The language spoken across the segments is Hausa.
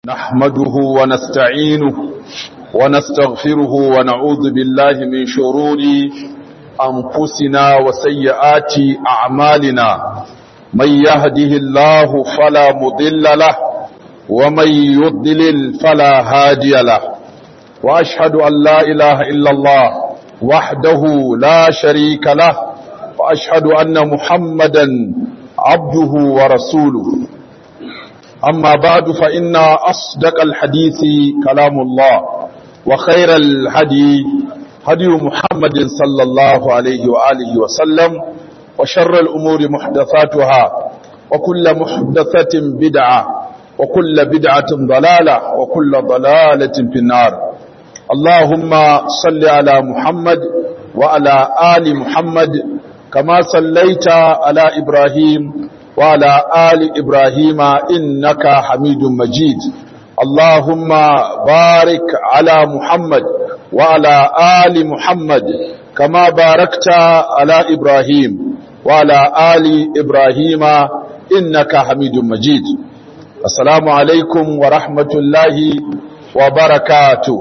نحمده ونستعينه ونستغفره ونعوذ بالله من شرور أنفسنا وسيئات أعمالنا من يهده الله فلا مضل له ومن يضلل فلا هادي له وأشهد أن لا إله إلا الله وحده لا شريك له وأشهد أن محمدا عبده ورسوله أما بعد فإن أصدق الحديث كلام الله وخير الهدي هدي محمد صلى الله عليه وآله وسلم وشر الأمور محدثاتها وكل محدثة بدعة وكل بدعة ضلالة وكل ضلالة في النار اللهم صل على محمد وعلى آل محمد كما صليت على إبراهيم وعلى آل إبراهيم إنك حميد مجيد اللهم بارك على محمد وعلى آل محمد كما باركت على إبراهيم وعلى آل إبراهيم إنك حميد مجيد السلام عليكم ورحمة الله وبركاته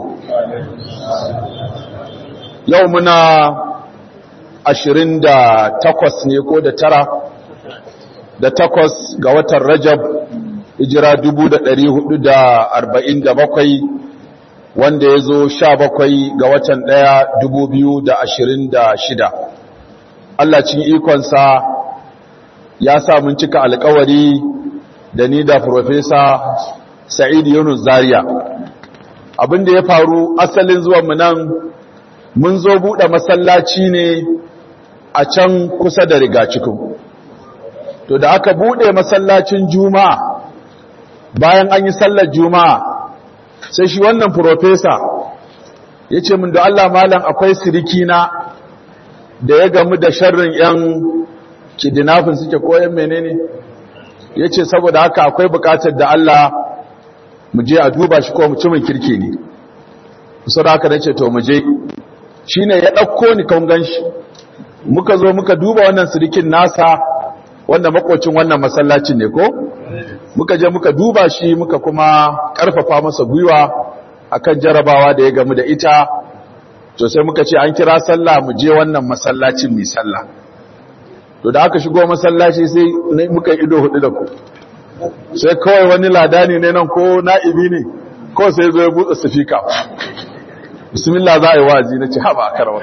يومنا ashirin da takwas ne ko da tara da takwas ga watan Rajab hijira dubu da ɗari hudu da arba'in da bakwai wanda ya zo sha bakwai ga watan ɗaya dubu biyu da ashirin da shida. Allah cin ikonsa ya sa mun cika alkawari da ni da Profesa Sa'id Yunus Zaria. Abin da ya faru asalin zuwanmu nan mun zo buɗe masallaci ne a can kusa da rigacikin. to da aka bude masallacin juma'a bayan an yi sallar juma'a sai shi wannan profesa ya ce min da Allah malam akwai sirikina da ya gamu da sharrin 'yan kidinafin suke koyan menene ya ce saboda haka akwai bukatar da Allah mu je a duba shi ko mutumin kirki ne kusa da haka na ce to mu je shi ne ya ɗauko ni kan gan shi muka zo muka duba wannan sirikin nasa wanda makocin wannan masallacin ne ko muka je muka duba shi muka kuma karfafa masa gwiwa akan jarabawa da ya gamu da ita to sai muka ce an kira sallah mu je wannan masallacin mai sallah to da aka shigo masallaci sai muka ido hudu da ku sai kawai wani ladani ne nan ko na'ibi ne ko sai zo ya buɗe sifika bismillah za a yi wazi na ce haɓa a karawar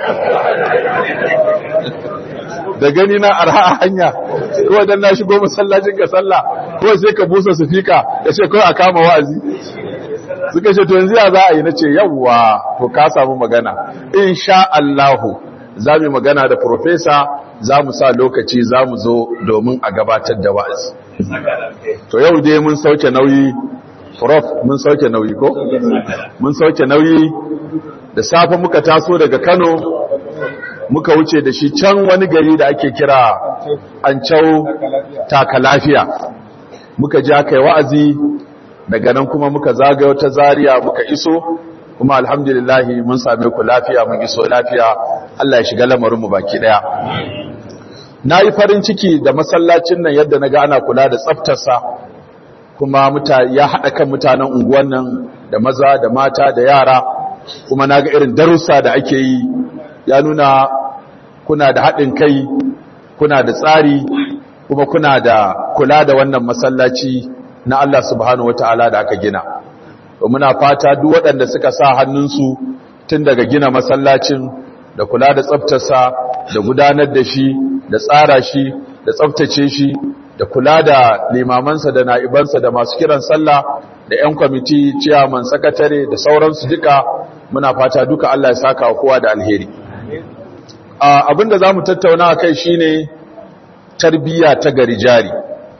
da gani na arha a hanya kawai don na shigo masallacin ka sallah kawai sai ka busa sufika ya ce kawai a kama wazi suka ce to yanzu ya za a yi na ce yawwa to ka samu magana in sha Allahu za mu magana da profesa za mu sa lokaci za mu zo domin a gabatar da wa'azi to yau dai mun sauke nauyi prof mun sauke nauyi ko mun sauke nauyi da safe muka taso daga Kano muka wuce da shi can wani gari da ake kira Ancau taka lafiya muka ji aka yi wa'azi daga nan kuma muka zagayo ta Zaria muka iso kuma alhamdulillahi mun same ku lafiya mun iso lafiya Allah ya shiga lamarin mu baki daya na yi farin ciki da masallacin nan yadda na ga ana kula da tsaftarsa kuma ya haɗa kan mutanen unguwan nan da maza da mata da yara kuma na ga irin darussa da ake yi ya nuna kuna da haɗin kai kuna da tsari kuma kuna da kula da wannan masallaci na Allah subhanahu wata'ala da aka gina muna fata duk waɗanda suka sa hannunsu tun daga gina masallacin da kula da tsaftarsa da gudanar da shi da tsara shi da tsaftace shi da kula da limamansa da na'ibansa da masu kiran sallah da 'yan kwamiti ciyaman sakatare da sauransu duka muna fata duka Allah ya saka wa kowa da alheri abinda za mu tattauna a kai shi ne tarbiyya ta gari jari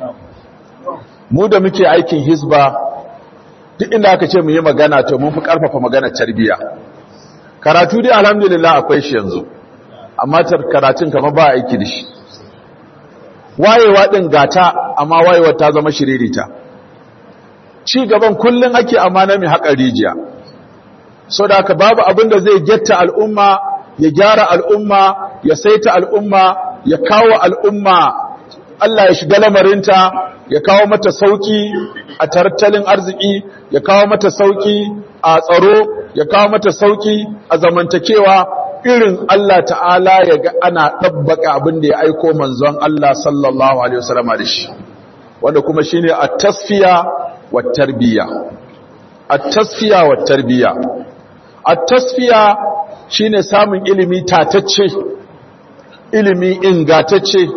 mu da muke aikin hisba duk inda aka ce mu yi magana to mun fi karfafa magana tarbiyya karatu dai alhamdulillah akwai shi yanzu amma karatun kama ba aiki da shi wayewa din gata amma wayewa ta zama shiririta ci gaban kullun ake amana mai haƙa rijiya so da haka babu abin da zai getta al'umma ya gyara al'umma ya saita al'umma ya kawo al'umma Allah ya shiga lamarinta ya kawo mata sauki a tattalin arziki ya kawo mata sauki a tsaro ya kawo mata sauki a zamantakewa irin Allah ta'ala ya ga ana ɗabbaka abin da ya aiko manzon Allah sallallahu alaihi wasallama da shi wanda kuma shine at-tasfiya wa tarbiya at-tasfiya wa tarbiya at-tasfiya shine samun ilimi tatacce ilimi ingatacce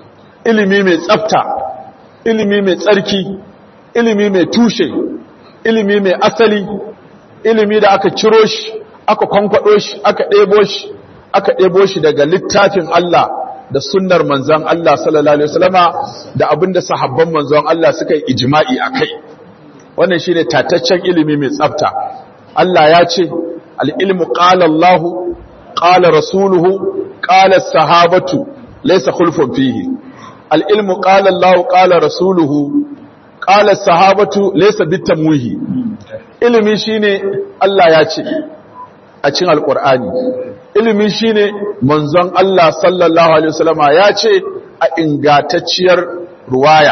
ilimi mai tsafta ilimi mai tsarki ilimi mai tushe ilimi mai asali ilimi da aka ciro shi aka kwankwado shi aka ɗebo shi aka ɗebo shi daga littafin Allah da sunnar manzon Allah sallallahu alaihi wasallama da abinda sahabban manzon Allah suka yi ijma'i akai wannan shine tataccen ilimi mai tsafta Allah ya ce al-ilmu qala Allah qala rasuluhu qala sahabatu laysa khulfun fihi al-ilmu qala Allah qala rasuluhu qala sahabatu laysa bitamwihi ilimi shine Allah ya ce a cikin alqur'ani ilimi shine manzon Allah sallallahu alaihi wasallama ya ce a ingatacciyar ruwaya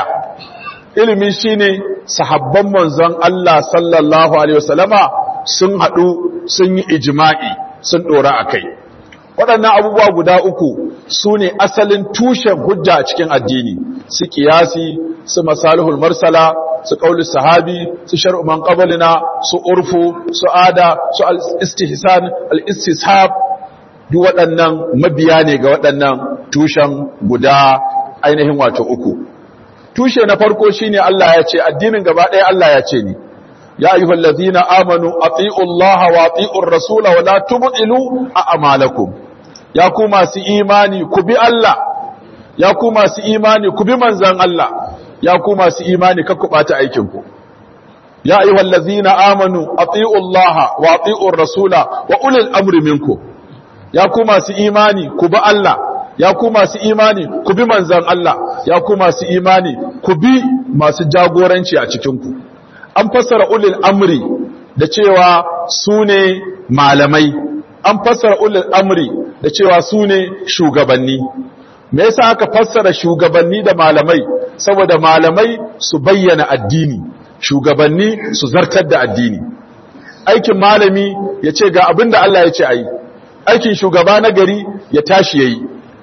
ilimi shine sahabban manzon Allah sallallahu alaihi wasallama sun hadu sun yi ijma'i sun dora akai waɗannan abubuwa guda uku su ne asalin tushen hujja a cikin addini su kiyasi su masalihul marsala su qaulus sahabi su shar'u man qablina su urfu su ada su al-istihsan al-istishab duk waɗannan mabiya ne ga waɗannan tushen guda ainihin wato uku tushe na farko shine Allah ya ce addinin gaba ɗaya Allah ya ce ni ya ayyuhal ladzina amanu ati'u Allah wa ati'ur rasula wa la tubtilu a'malakum ya ku masu imani ku bi Allah ya ku masu imani ku bi manzon Allah ya ku masu imani kar ku bata aikin ku ya ayyuhal ladzina amanu ati'u Allah wa ati'ur rasula wa ulil amri minkum ya ku masu imani ku bi Allah ya ku masu imani ku bi manzan Allah ya ku masu imani ku bi masu jagoranci a cikinku an fassara ulil amri da cewa su ne malamai an fassara ulil amri da cewa su ne shugabanni me yasa aka fassara shugabanni da malamai saboda malamai su bayyana addini shugabanni su zartar da addini aikin malami ya ce ga abin da Allah ya ce a yi aikin shugaba na gari ya tashi ya yi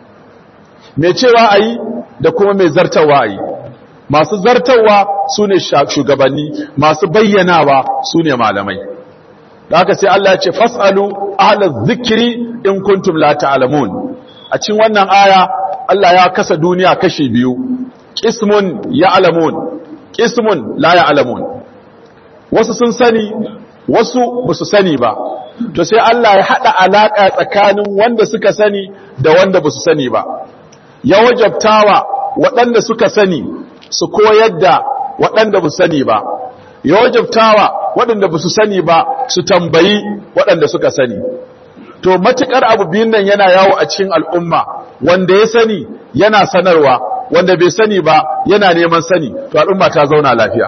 mai cewa a yi da kuma mai zartawa a yi masu zartawa su ne shugabanni masu bayyanawa su ne malamai da haka sai Allah ya ce fas'alu ahla zikiri in kuntum la ta'lamun a cikin wannan aya Allah ya kasa duniya kashi biyu qismun ya'lamun qismun la ya'lamun wasu sun sani wasu ba su sani ba to sai Allah ya haɗa alaƙa tsakanin wanda suka sani da wanda ba su sani ba ya wajabtawa waɗanda suka sani su koyar da waɗanda ba su sani ba ya wajabtawa waɗanda ba su sani ba su tambayi waɗanda suka sani to matuƙar abu biyun nan yana yawo a cikin al'umma wanda ya sani yana sanarwa wanda bai sani ba yana neman sani to al'umma ta zauna lafiya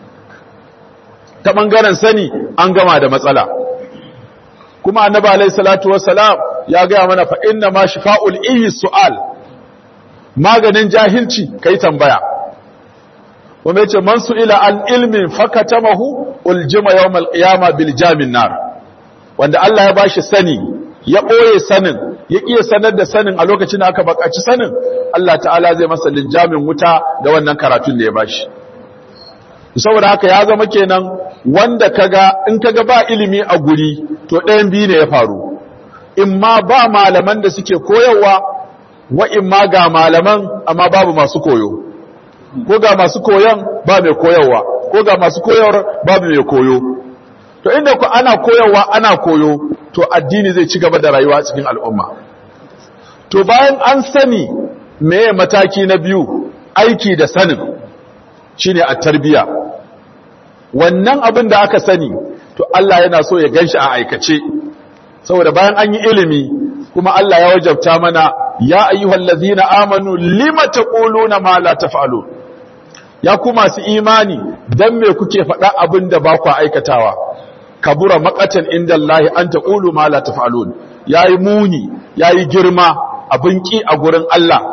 ta ɓangaren sani an gama da matsala kuma annabi alayhi salatu wassalam ya gaya mana fa inna ma shifa'ul iyi su'al maganin jahilci kai tambaya kuma yace man su'ila an ilmin fakatamahu uljima yawmal qiyama bil jamin nar wanda Allah ya bashi sani ya boye sanin ya iya sanar da sanin a lokacin da aka bakaci sanin Allah ta'ala zai masa linjamin wuta da wannan karatun da ya bashi saboda haka ya zama kenan wanda kaga in kaga ba ilimi a guri to ɗayan biyu ne ya faru in ma ba malaman da suke koyarwa wa in ma ga malaman amma babu masu koyo ko ga masu koyon ba mai koyarwa ko ga masu koyarwar babu mai koyo to inda ku ana koyarwa ana koyo to addini zai ci gaba da rayuwa cikin al'umma to bayan an sani meye mataki na biyu aiki da sanin shine a tarbiya wannan abin da aka sani to Allah yana so ya ganshi a aikace saboda bayan an yi ilimi kuma Allah ya wajabta mana ya ayyuhal ladzina amanu lima taquluna ma la taf'alun ya ku masu imani dan me kuke faɗa abin da ba ku aikatawa kabura maqatan inda Allah an taqulu ma la taf'alun yayi muni yayi girma abin ki a gurin Allah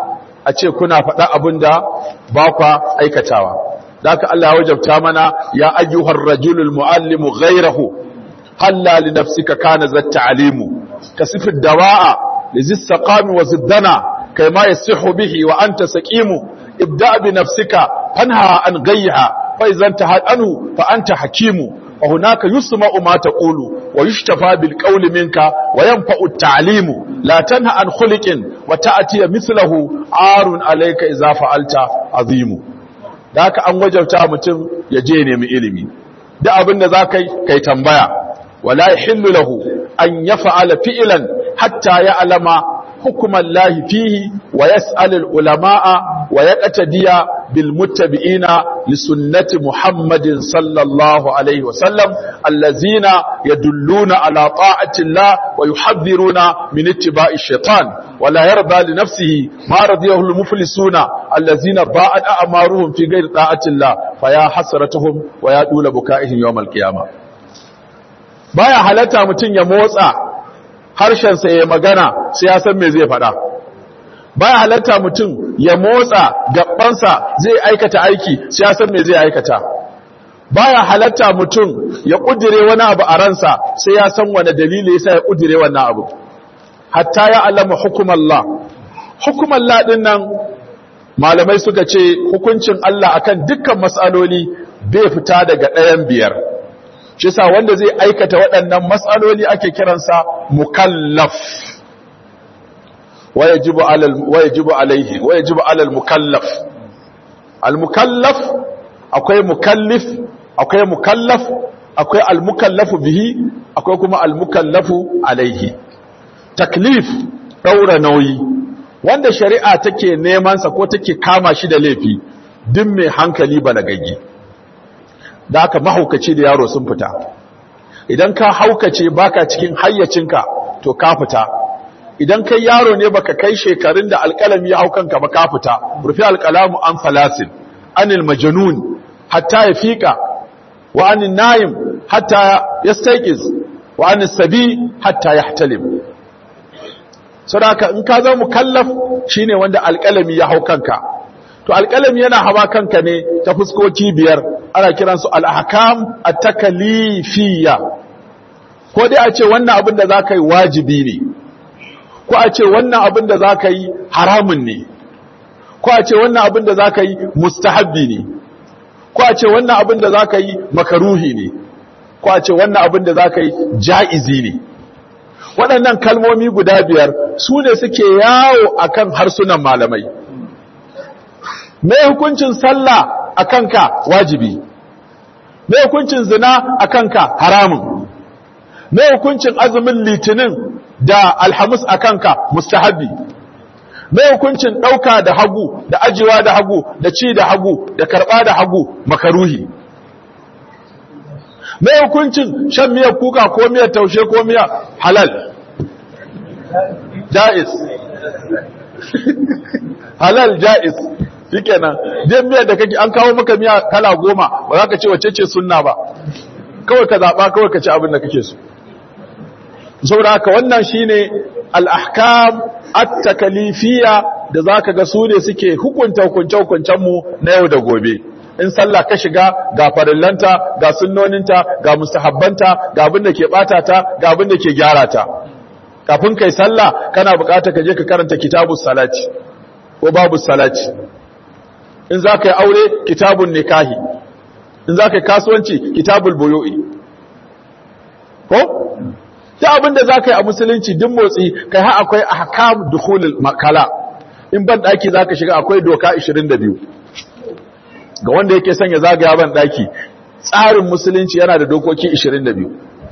a ce kuna faɗa abin da ba kwa aikatawa da haka Allah ya wajabta mana ya ayyuhar rajulul muallimu ghayrahu halla li nafsika kana zat ta'limu kasif ad-dawa'a li zis saqami wa ziddana kayma yasihu bihi wa anta saqimu ibda bi nafsika fanha an ghayha fa idan tahad anhu fa anta hakimu وهناك يسمع ما تقول ويشتفى بالقول منك وينفع التعليم لا تنهى عن خلق وتأتي مثله عار عليك إذا فعلت عظيم ذاك أن وجبت متم يجيني من إلمي da abin da za ka yi kai tambaya wala yahillu lahu an yaf'ala fi'lan hatta ya'lama hukman lahi fihi wa yas'al al ulama'a wa yaqtadiya bil muttabi'ina li sunnati muhammadin sallallahu alaihi wa sallam allazina yadulluna ala ta'ati Allah wa yuhadhiruna min ittiba'i shaitan wa la yarda li nafsihi ma radiyahu al muflisuna allazina ba'at a'maruhum fi ghairi ta'ati Allah fa ya hasratuhum wa ya dula buka'ihim yawm al qiyamah baya halatta mutun ya motsa harshensa ya magana sai ya san me zai faɗa baya halatta mutum ya motsa gabansa zai aikata aiki sai ya san me zai aikata baya halatta mutum ya kudire wani abu a ransa sai ya san wani dalili yasa ya kudire wannan abu hatta ya alama hukumallah hukumallah din nan malamai suka ce hukuncin Allah akan dukkan mas'aloli bai fita daga ɗayan biyar shi sa wanda zai aikata waɗannan matsaloli ake kiransa mukallaf wayajibu alal wayajibu alaihi wayajibu alal mukallaf al mukallaf akwai mukallif akwai mukallaf akwai al mukallafu bihi akwai kuma al mukallafu alaihi taklif daura nauyi wanda shari'a take neman sa ko take kama shi da laifi duk mai hankali balagaggi da aka mahaukaci da yaro sun fita idan ka haukace baka cikin hayyacinka to ka fita idan kai yaro ne baka kai shekarun da alƙalami ya haukanka ba ka fita rufi alƙalamu an falasin anil majnun hatta ya fiƙa wa anin na'im hatta yastayqiz wa anis sabi hatta yahtalim saboda in ka zama mukallaf shine wanda alƙalami ya haukanka to alƙalami yana hawa kanka ne ta fuskoki biyar ana kiransu al'ahakam a takalifiya ko dai a ce wannan abin da za ka yi wajibi ne ko a ce wannan abin da za ka yi haramun ne ko a ce wannan abin da za ka yi mustahabbi ne ko a ce wannan abin da za ka yi makaruhi ne ko a ce wannan abin da za ka yi ja'izi ne waɗannan kalmomi guda biyar su ne suke yawo akan harsunan malamai mai hukuncin sallah a kanka wajibi mai hukuncin zina a kanka haramun mai hukuncin azumin litinin da alhamis a kanka mustahabi mai hukuncin ɗauka da hagu da ajiwa da hagu da ci da hagu da karɓa da hagu makaruhi mai hukuncin shan miyar kuka ko miyar taushe ko miyar halal ja'iz halal ja'iz shikenan dan miyar da kake an kawo maka miya kala goma ba za ka ce wacce ce sunna ba kawai ka zaba kawai ka ci abin da kake so saboda haka wannan shine al-ahkam at-takalifiyya da zaka ga su ne suke hukunta hukunce hukuncen mu na yau da gobe in sallah ka shiga ga farillanta ga sunnoninta ga mustahabbanta ga abin da ke bata ta ga abin da ke gyara ta kafin kai sallah kana bukata ka je ka karanta kitabus salati ko babu salati in za ka yi aure kitabun nikahi in za ka yi kasuwanci kitabul buyo'i ko ta abinda za ka yi a musulunci din motsi kai ha akwai ahkam dukhulul makala in ban daki za ka shiga akwai doka 22 ga wanda yake son ya zagaya ban daki tsarin musulunci yana da dokoki 22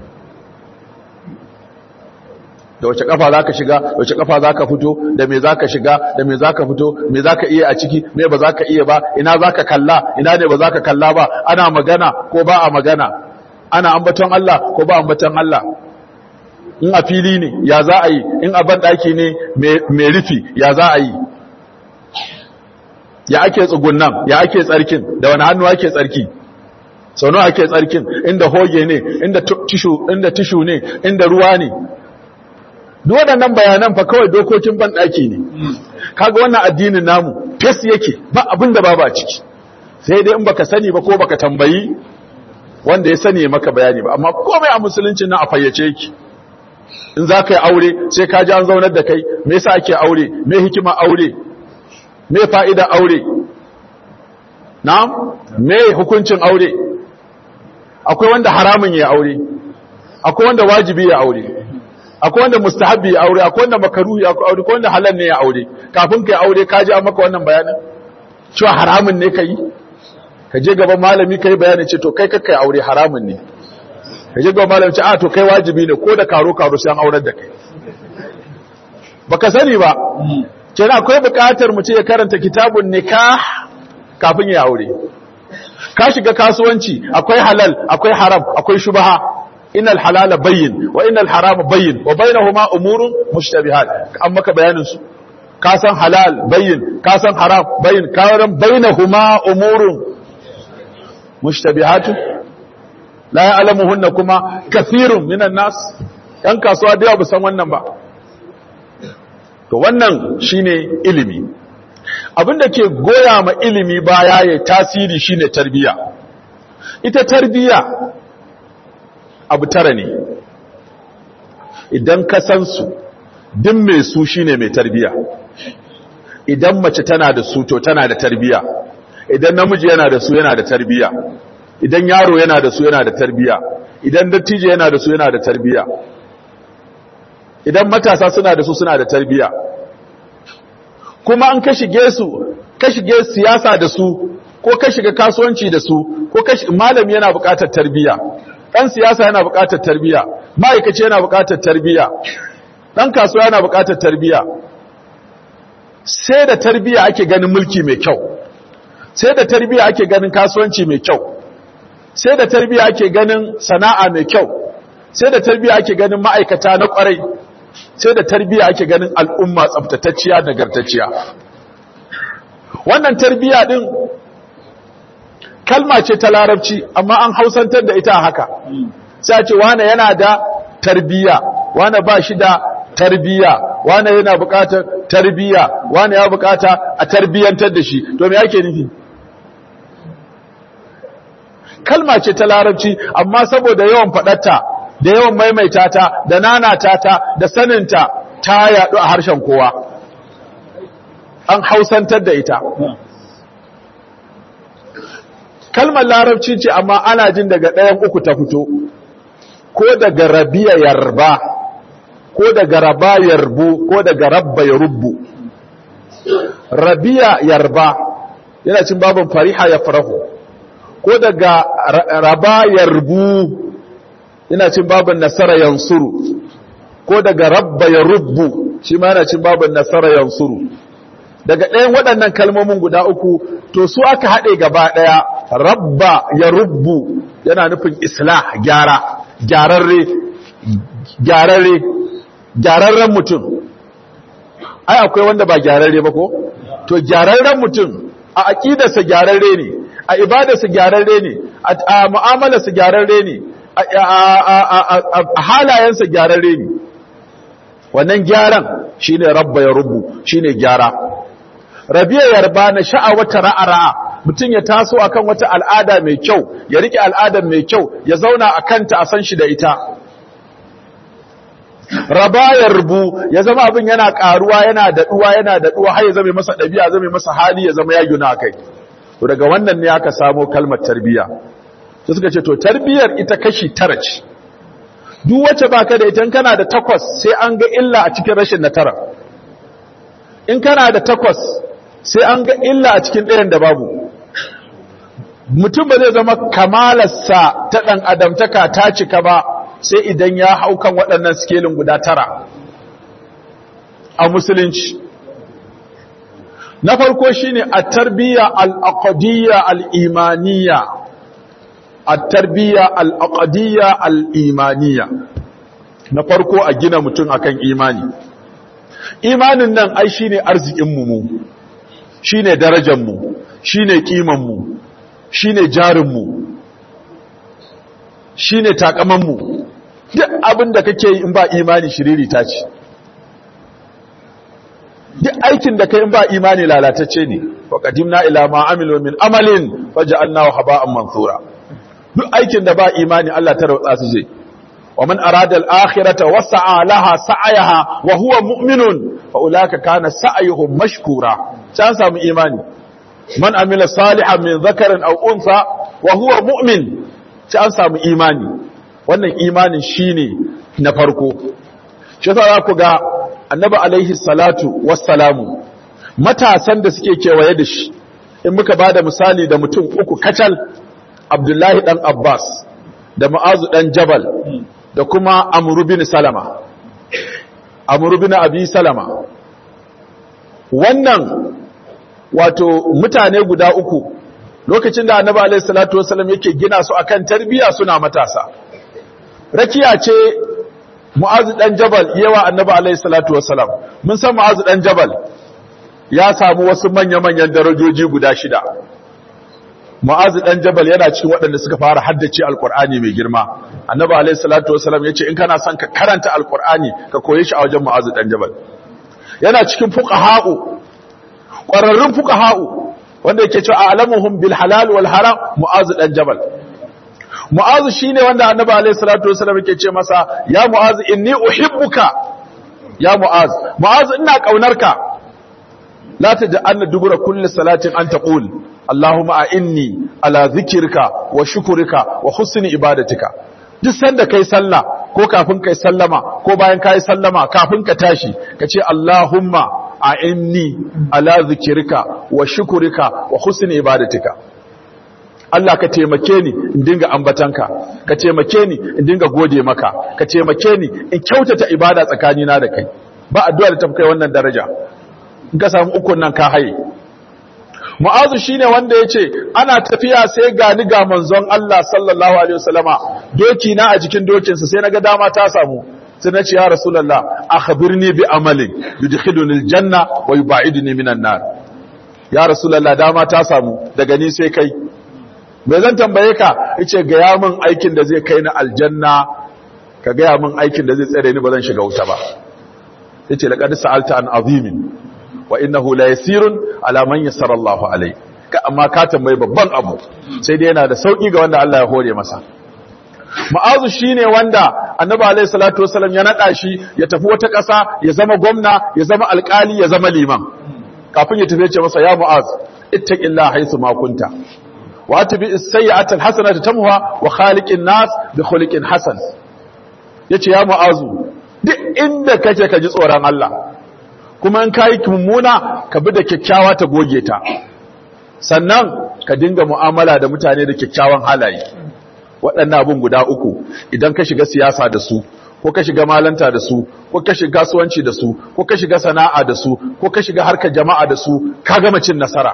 da wace kafa zaka shiga wace kafa zaka fito da me zaka shiga da me zaka fito me zaka iya a ciki me ba zaka iya ba ina zaka kalla ina ne ba zaka kalla ba ana magana ko ba a magana ana ambaton Allah ko ba ambaton Allah in a fili ne ya za a yi in a ban daki ne me rufi ya za a yi ya ake tsugunnan ya ake tsarkin da wani hannu ake tsarki sau nawa ake tsarkin inda hoge ne inda tishu inda tishu ne inda ruwa ne duk waɗannan bayanan fa kawai dokokin banɗaki ne kaga wannan addinin namu fes yake ba abin da babu a ciki sai dai in baka sani ba ko baka tambayi wanda ya sani maka bayani ba amma komai a musulunci na a fayyace yake in za ka yi aure sai ka ji an zaunar da kai me yasa ake aure me hikima aure me fa'ida aure na'am me hukuncin aure akwai wanda haramun ya aure akwai wanda wajibi ya aure akwai wanda mustahabbi ya aure akwai wanda makaruhi ya aure akwai wanda halal ne ya aure kafin kai aure ka ji an maka wannan bayanin cewa haramun ne kai ka je gaban malami kai bayani ce to kai kakkai aure haramun ne ka je gaban malami ce a to kai wajibi ne ko da karo karo sai an aurar da kai baka sani ba kenan akwai bukatar mu ce ya karanta kitabun nikah kafin ya aure ka shiga kasuwanci akwai halal akwai haram akwai shubha innal halala bayyin wa innal harama bayyin wa bainahuma umurun mushtabihat an maka bayanin su ka san halal bayyin ka san haram bayyin ka ran bainahuma umurun mushtabihat la ya'lamuhunna kuma kathirun minan nas yan kasuwa da yawa san wannan ba to wannan shine ilimi abinda ke goya ma ilimi baya ya tasiri shine tarbiya ita tarbiya abu tara ne idan ka san su din mai su shine mai tarbiya idan mace tana da su to tana da tarbiya idan namiji yana da su yana da tarbiya idan yaro yana da su yana da tarbiya idan dattijo yana da su yana da tarbiya idan matasa suna da su suna da tarbiya kuma an ka shige su ka shige siyasa da su ko ka shiga kasuwanci da su ko ka malami yana buƙatar tarbiya dan siyasa yana buƙatar tarbiya ma'aikaci yana buƙatar tarbiya dan kasuwa yana buƙatar tarbiya sai da tarbiya ake ganin mulki mai kyau sai da tarbiya ake ganin kasuwanci mai kyau sai da tarbiya ake ganin sana'a mai kyau sai da tarbiya ake ganin ma'aikata na kwarai sai da tarbiya ake ganin al'umma tsaftatacciya nagartacciya wannan tarbiya din kalma ce ta larabci amma an hausantar da ita haka sai ce wane yana da tarbiya wane ba shi da tarbiya wane yana bukatar tarbiya wane ya bukata a tarbiyantar da shi to me yake nufi kalma ce ta larabci amma saboda yawan faɗarta da yawan maimaita ta da nanata ta da saninta ta yaɗu a harshen kowa an hausantar da ita kalmar larabci ce amma ana jin daga ɗayan uku ta fito ko daga rabiya yarba ko daga raba yarbu ko daga rabba ya rubbu rabiya yarba yana cin babin fariha ya farahu ko daga raba yarbu yana cin babin nasara yansuru ko daga rabba ya rubbu shi ma yana cin babin nasara yansuru daga ɗayan waɗannan kalmomin guda uku to su aka haɗe gaba ɗaya rabba ya rubbu yana nufin islah gyara gyararre gyararre gyararren mutum ai akwai wanda ba gyararre ba ko to gyararren mutum a aqidarsa gyararre ne a ibadarsa gyararre ne a mu'amalarsa gyararre ne a halayensa gyararre ne wannan gyaran shine rabba ya rubu shine gyara rabiya yarba na sha'awata ra'a mutum ya taso akan wata al'ada mai kyau ya rike al'adar mai kyau ya zauna a kanta a san shi da ita raba ya rubu ya zama abin yana karuwa yana daɗuwa yana daɗuwa har ya zama masa ɗabi'a zama masa hali ya zama ya gina kai to daga wannan ne aka samo kalmar tarbiya sai suka ce to tarbiyar ita kashi tara ce duk wacce baka da ita kana da takwas sai an ga illa a cikin rashin na tara in kana da takwas sai an ga illa a cikin ɗayan da babu mutum ba zai zama kamalarsa ta ɗan adamtaka ta cika ba sai idan ya hau kan waɗannan skelin guda tara a musulunci na farko shine a tarbiyya al'aqadiyya al'imaniya a tarbiyya al'aqadiyya al'imaniya na farko a gina mutum akan imani imanin nan ai shine arzikinmu mu shine darajarmu shine kimanmu shine jarinmu shine takamanmu duk abin da kake yi in ba imani shiriri ta ce duk aikin da kai in ba imani lalatacce ne wa qadimna ila ma amilu min amalin faj'alnahu haba'an mansura duk aikin da ba imani Allah ta rautsa su zai wa man arada al-akhirata wa sa'a laha sa'ayaha wa huwa mu'minun fa ulaka kana sa'yuhum mashkura can samu imani man amila salihan min dhakarin aw untha wa huwa mu'min can samu imani wannan imanin shine na farko shi yasa za ku ga annabi alaihi salatu wassalamu matasan da suke kewaye da shi in muka bada misali da mutum uku kacal abdullahi dan abbas da ma'azu dan jabal da kuma amru bin salama amru bin abi salama wannan wato mutane guda uku lokacin da annabi alaihi salatu wassalam yake gina su akan tarbiyya suna matasa rakiya ce mu'azu dan jabal yawa annabi alaihi salatu wassalam mun san mu'azu dan jabal ya samu wasu manya-manyan darajoji guda shida mu'azu dan jabal yana cikin waɗanda suka fara haddace alqur'ani mai girma annabi alaihi salatu wassalam yace in kana son ka karanta alqur'ani ka koye shi a wajen mu'azu dan jabal yana cikin fuqaha'u ƙwararrun fuqaha'u wanda yake cewa a'lamuhum bil halal wal haram mu'azu dan jabal mu'azu shine wanda annabi alayhi salatu wasallam yake ce masa ya mu'azu inni uhibbuka ya mu'azu mu'azu ina kaunarka la taj'alna dubura kulli salatin an taqul allahumma a'inni ala dhikrika wa shukrika wa husni ibadatika duk sanda kai sallah ko kafin kai sallama ko bayan kai sallama kafin ka tashi kace allahumma a'inni ala dhikrika wa shukrika wa husni ibadatika Allah ka taimake ni in dinga ambatanka ka taimake ni in dinga gode maka ka taimake ni in kyautata ibada tsakanina da kai ba addu'a da tafi kai wannan daraja in ka samu ukun nan ka haye Mu'azu shine wanda yace ana tafiya sai ga ni ga manzon Allah sallallahu alaihi wasallama doki na a jikin dokin sa sai naga dama ta samu sai na ce ya rasulullah akhbirni bi amalin yudkhiluni aljanna wa yubaiduni minan nar ya rasulullah dama ta samu daga ni sai kai bai zan tambaye ka yace gaya min aikin da zai kai ni aljanna ka gaya min aikin da zai tsare ni ba zan shiga wuta ba yace laqad sa'alta an azimin wa innahu la yasirun ala man yassara Allah alai ka amma ka tambaye babban abu sai dai yana da sauki ga wanda Allah ya hore masa Ma'azu shine wanda Annabi alaihi salatu wasallam ya nada shi ya tafi wata ƙasa ya zama gwamna ya zama alƙali ya zama liman kafin ya tafi ya ce masa ya Mu'az ittaqillaha haythu ma kunta واتبع السيئه الحسنه تمها وخالق الناس بخلق حسن yace ya mu'azu duk inda kake ka ji tsoron Allah kuma in kai mummuna ka bi da kyakkyawa ta goge ta sannan ka dinga mu'amala da mutane da kyakkyawan halaye waɗannan abun guda uku idan ka shiga siyasa da su ko ka shiga malanta da su ko ka shiga kasuwanci da su ko ka shiga sana'a da su ko ka shiga harkar jama'a da su ka gama cin nasara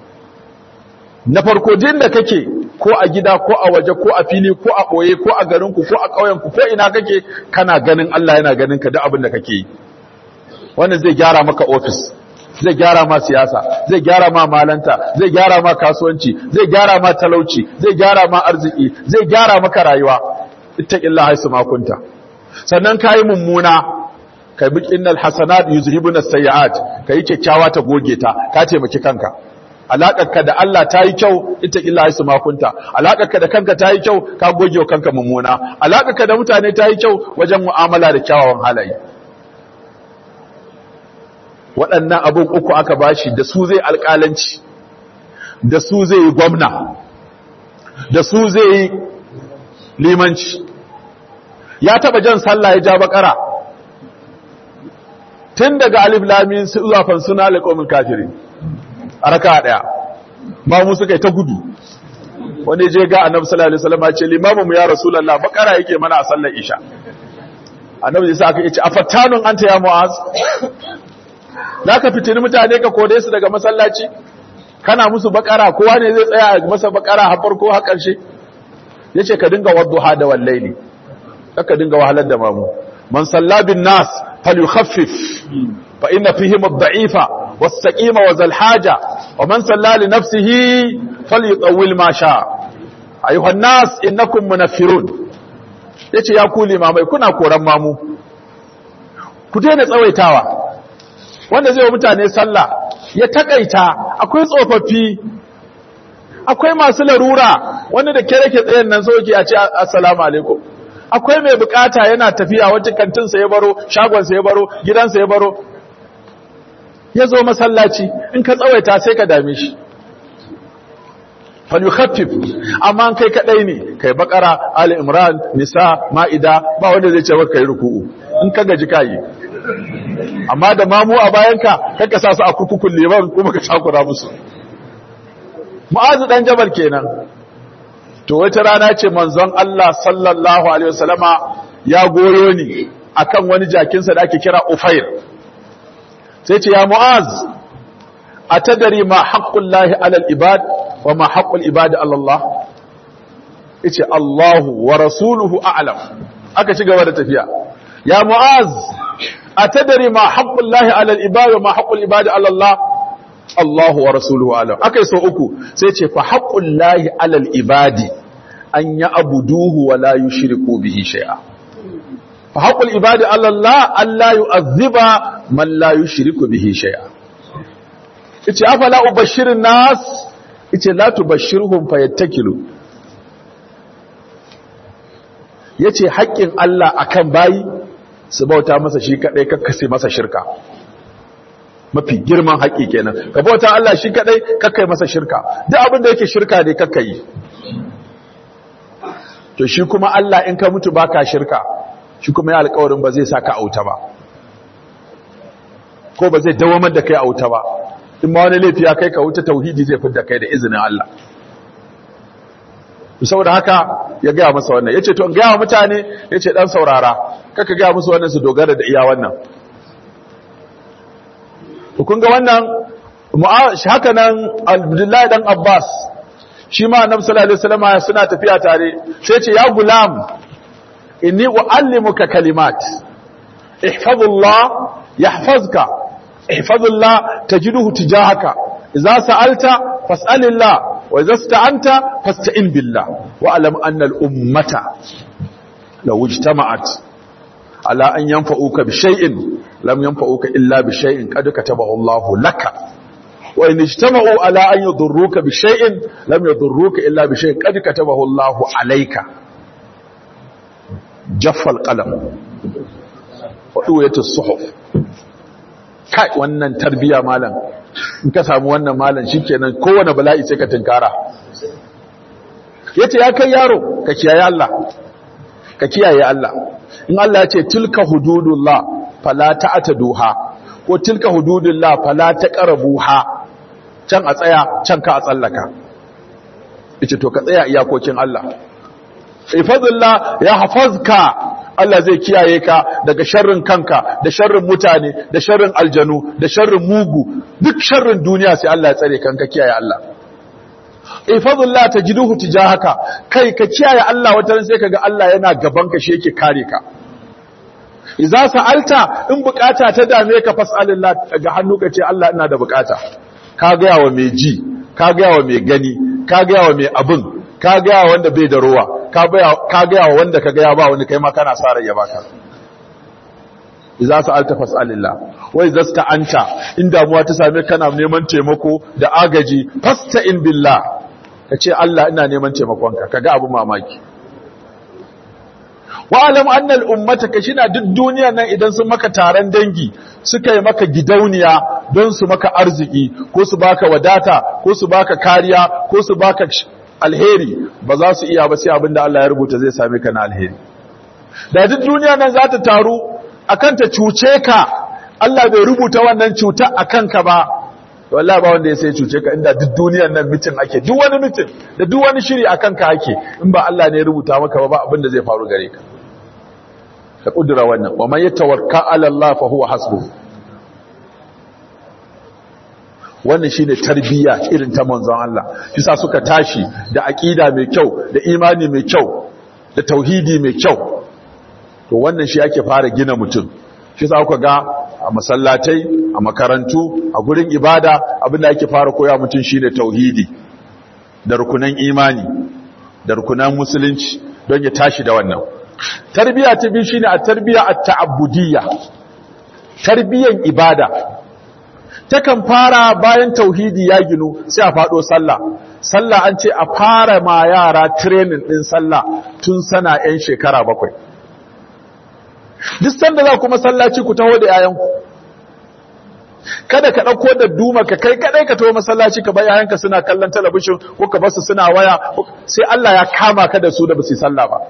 na farko din da kake ko a gida ko a waje ko a fili ko a ɓoye ko a garinku ko a ƙauyenku ko ina kake kana ganin Allah yana ganin ka da abin da kake yi wannan zai gyara maka ofis zai gyara ma siyasa zai gyara ma malanta zai gyara ma kasuwanci zai gyara ma talauci zai gyara ma arziki zai gyara maka rayuwa ittaqillaha haisu ma kunta sannan kai mummuna kai bi innal hasanat yuzhibuna as-sayyi'at kai kyakkyawa ta goge ta ka taimaki kanka alaƙarka da Allah ta yi kyau ita illa su makunta alaƙarka da kanka ta yi kyau ka goge wa kanka mummuna alaƙarka da mutane ta yi kyau wajen mu'amala da kyawawan halaye waɗannan abin uku aka bashi da su zai alƙalanci da su zai yi gwamna da su zai yi limanci ya taɓa jan sallah ya ja bakara tun daga alif lamin su zuwa fansuna alƙomin kafirin a raka daya ba mu suka yi ta gudu wani je ga annabi sallallahu alaihi wasallam ya ce limamu ya rasulullah bakara yake mana a sallar isha annabi sai aka yace afattanun anta ya mu'az zaka fitini mutane ka kode su daga masallaci kana musu bakara kowa ne zai tsaya masa bakara har farko har karshe yace ka dinga wadduha da wallaili ka dinga wahalar da mamu man salla bin nas falyukhaffif fa inna fihim ad-da'ifa was-saqima wa zal-haja wa man salla li nafsihi falyutawwil ma sha ayuha an-nas innakum munaffirun yace ya ku limamai kuna koran mamu ku daina tsawaitawa wanda zai wa mutane sallah ya takaita akwai tsofaffi akwai masu larura wanda da kere ke tsayen nan soke a ce assalamu alaikum akwai mai bukata yana tafiya wacce kantinsa ya baro shagonsa ya baro gidansa ya baro ya zo masallaci in ka tsawaita sai ka dame shi falyukhaffif amma kai kadai ne kai bakara ali imran nisa maida ba wanda zai ce maka kai ruku'u in ka gaji kai amma da mamu a bayanka kaka sa su a kurkukun liman kuma ka shakura musu mu'azu dan jabal kenan to wata rana ce manzon Allah sallallahu alaihi wasallama ya goyo ni akan wani jakinsa da ake kira ufair sai ce ya mu'az atadari ma haqqullahi alal ibad wa ma haqqul ibad ala Allah yace Allahu wa rasuluhu a'lam aka ci gaba da tafiya ya mu'az atadari ma haqqullahi alal ibad wa ma haqqul ibad ala Allah Allahu wa rasuluhu a'lam akai so uku sai ce fa haqqullahi alal ibadi an ya'buduhu wa la yushriku bihi shay'a fa haqqul ibadi ala Allah an la yu'adhiba man la yushriku bihi shay'a yace afala ubashirin nas yace la tubashshirhum fayattakilu yace haƙƙin Allah akan bayi su bauta masa shi kadai kakkase masa shirka mafi girman haƙƙi kenan ka bauta Allah shi kadai kakkai masa shirka duk abin da yake shirka ne kakkai to shi kuma Allah in ka mutu baka shirka shi kuma ya alƙawarin ba zai saka auta ba ko ba zai dawamar da kai auta ba in ma wani laifi ya kai ka wuta tauhidi zai fidda kai da izinin Allah saboda haka ya gaya masa wannan yace to in gaya wa mutane yace dan saurara kaka gaya musu wannan su dogara da iya wannan kun ga wannan haka nan Abdullahi dan Abbas shi ma Annabi sallallahu alaihi wasallam suna tafiya tare sai ce ya gulam inni uallimuka kalimat ihfazullah yahfazka ihfazullah tajiduhu tijahaka idza sa'alta fas'alillah وإذا استعنت فاستعن بالله وألم أن الأمة لو اجتمعت على أن ينفعوك بشيء لم ينفعوك إلا بشيء قد كتبه الله لك وإن اجتمعوا على أن يضروك بشيء لم يضروك إلا بشيء قد كتبه الله عليك جف القلم وطوية الصحف kai wannan tarbiya malam in ka samu wannan malam shikenan kowane bala'i sai ka tinkara yace ya kai yaro ka kiyaye Allah ka kiyaye Allah in Allah ya ce tilka hududullah fala ta'taduha ko tilka hududullah fala taqrabuha can a tsaya can ka a tsallaka yace to ka tsaya iyakokin Allah ifadullah ya hafazka Allah zai kiyaye ka daga sharrin kanka da sharrin mutane da sharrin aljanu da sharrin mugu duk sharrin duniya sai Allah ya tsare kanka kiyaye Allah ifadullah tajiduhu tijahaka kai ka kiyaye Allah wata sai kaga Allah yana gaban ka shi yake kare ka idza sa'alta in bukata ta dame ka fas'alillah daga hannu ka ce Allah ina da bukata ka ga yawa mai ji ka ga yawa mai gani ka ga yawa mai abin ka ga yawa wanda bai da ruwa ka gaya wa wanda ka gaya ba wani kai ma kana sa rai ya baka idza sa'alta fas'alillah wa idza sta'anta in damuwa ta same kana neman taimako da agaji fasta'in billah kace Allah ina neman taimakonka kaga abu mamaki wa alam anna al ummata kashina duk duniyar nan idan sun maka taron dangi suka yi maka gidauniya don su maka arziki ko su baka wadata ko su baka kariya ko su baka alheri ba za su iya ba sai abinda Allah ya rubuta zai same ka na alheri da duk duniya nan za ta taru akan ta cuce ka Allah bai rubuta wannan cuta akan ka ba wallahi ba wanda ya sai cuce ka inda duk duniyar nan mitin ake duk wani mitin da duk wani shiri akan ka ake in ba Allah ne ya rubuta maka ba ba abinda zai faru gare ka ka kudura wannan wa man yatawakkal ala Allah fa huwa hasbuhu wannan shine tarbiyya irin ta manzon Allah yasa suka tashi da aqida mai kyau da imani mai kyau da tauhidi mai kyau to wannan shi ake fara gina mutum shi yasa kuka ga a masallatai a makarantu a gurin ibada abinda ake fara koya mutum shine tauhidi da rukunan imani da rukunan musulunci don ya tashi da wannan tarbiyya ta biyu shine a tarbiyya at-ta'abbudiyya tarbiyyan ibada takan fara bayan tauhidi ya ginu sai a faɗo sallah sallah an ce a fara ma yara training ɗin sallah tun sana 'yan shekara bakwai duk sanda za ku masallaci ku taho da 'ya'yanku kada ka ɗauko da duma ka kai kadai ka taho masallaci ka bar 'ya'yanka suna kallon talabishin ko ka basu suna waya sai Allah ya kama ka da su da basu yi sallah ba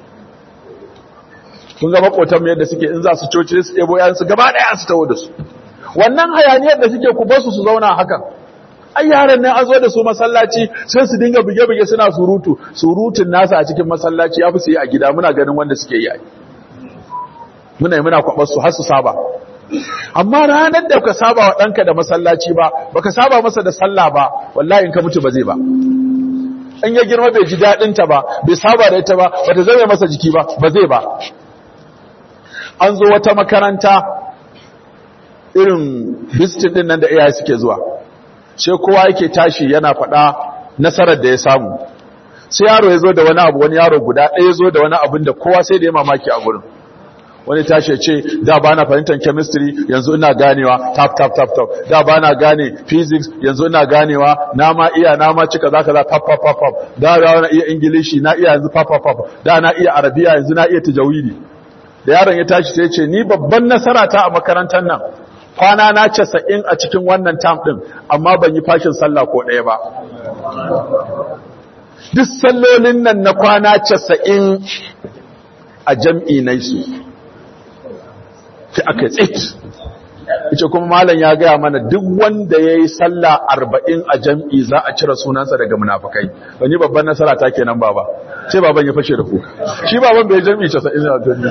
kun ga makotan mu yadda suke in za su coci su ɗebo 'ya'yansu gaba ɗaya su taho da su wannan hayaniyar da suke ku basu su zauna hakan ai yaran nan an zo da su masallaci sai su dinga buge-buge suna surutu surutun nasa a cikin masallaci ya fi su yi a gida muna ganin wanda suke yi muna yi muna kwabar su har su saba amma ranar da ka saba wa ɗanka da masallaci ba baka saba masa da sallah ba wallahi in ka mutu ba zai ba in ya girma bai ji daɗin ta ba bai saba da ita ba bata zame masa jiki ba ba zai ba an zo wata makaranta irin visitin din nan da iyaye suke zuwa sai kowa yake tashi yana faɗa nasarar da ya samu sai yaro ya zo da wani abu wani yaro guda ɗaya zo da wani abin da kowa sai da ya mamaki a gurin wani tashi ya ce da ba na fahimtar chemistry yanzu ina ganewa tap tap tap tap da ba na gane physics yanzu ina ganewa na ma iya na ma cika zaka za pap pap pap pap da na iya ingilishi na iya yanzu pap pap pap da na iya arabiya yanzu na iya tajawidi da yaron ya tashi sai ya ce ni babban nasara ta a makarantar nan kwana na casa'in a cikin wannan tam ɗin amma ban yi fashin sallah ko ɗaya ba duk sallolin nan na kwana casa'in a jam'i na su fi aka tsit ita kuma malam ya gaya mana duk wanda ya yi sallah arba'in a jam'i za a cire sunansa daga munafukai ban yi babban nasara ta kenan baba ce baban ya fashe da ku shi baban bai jam'i casa'in a jam'i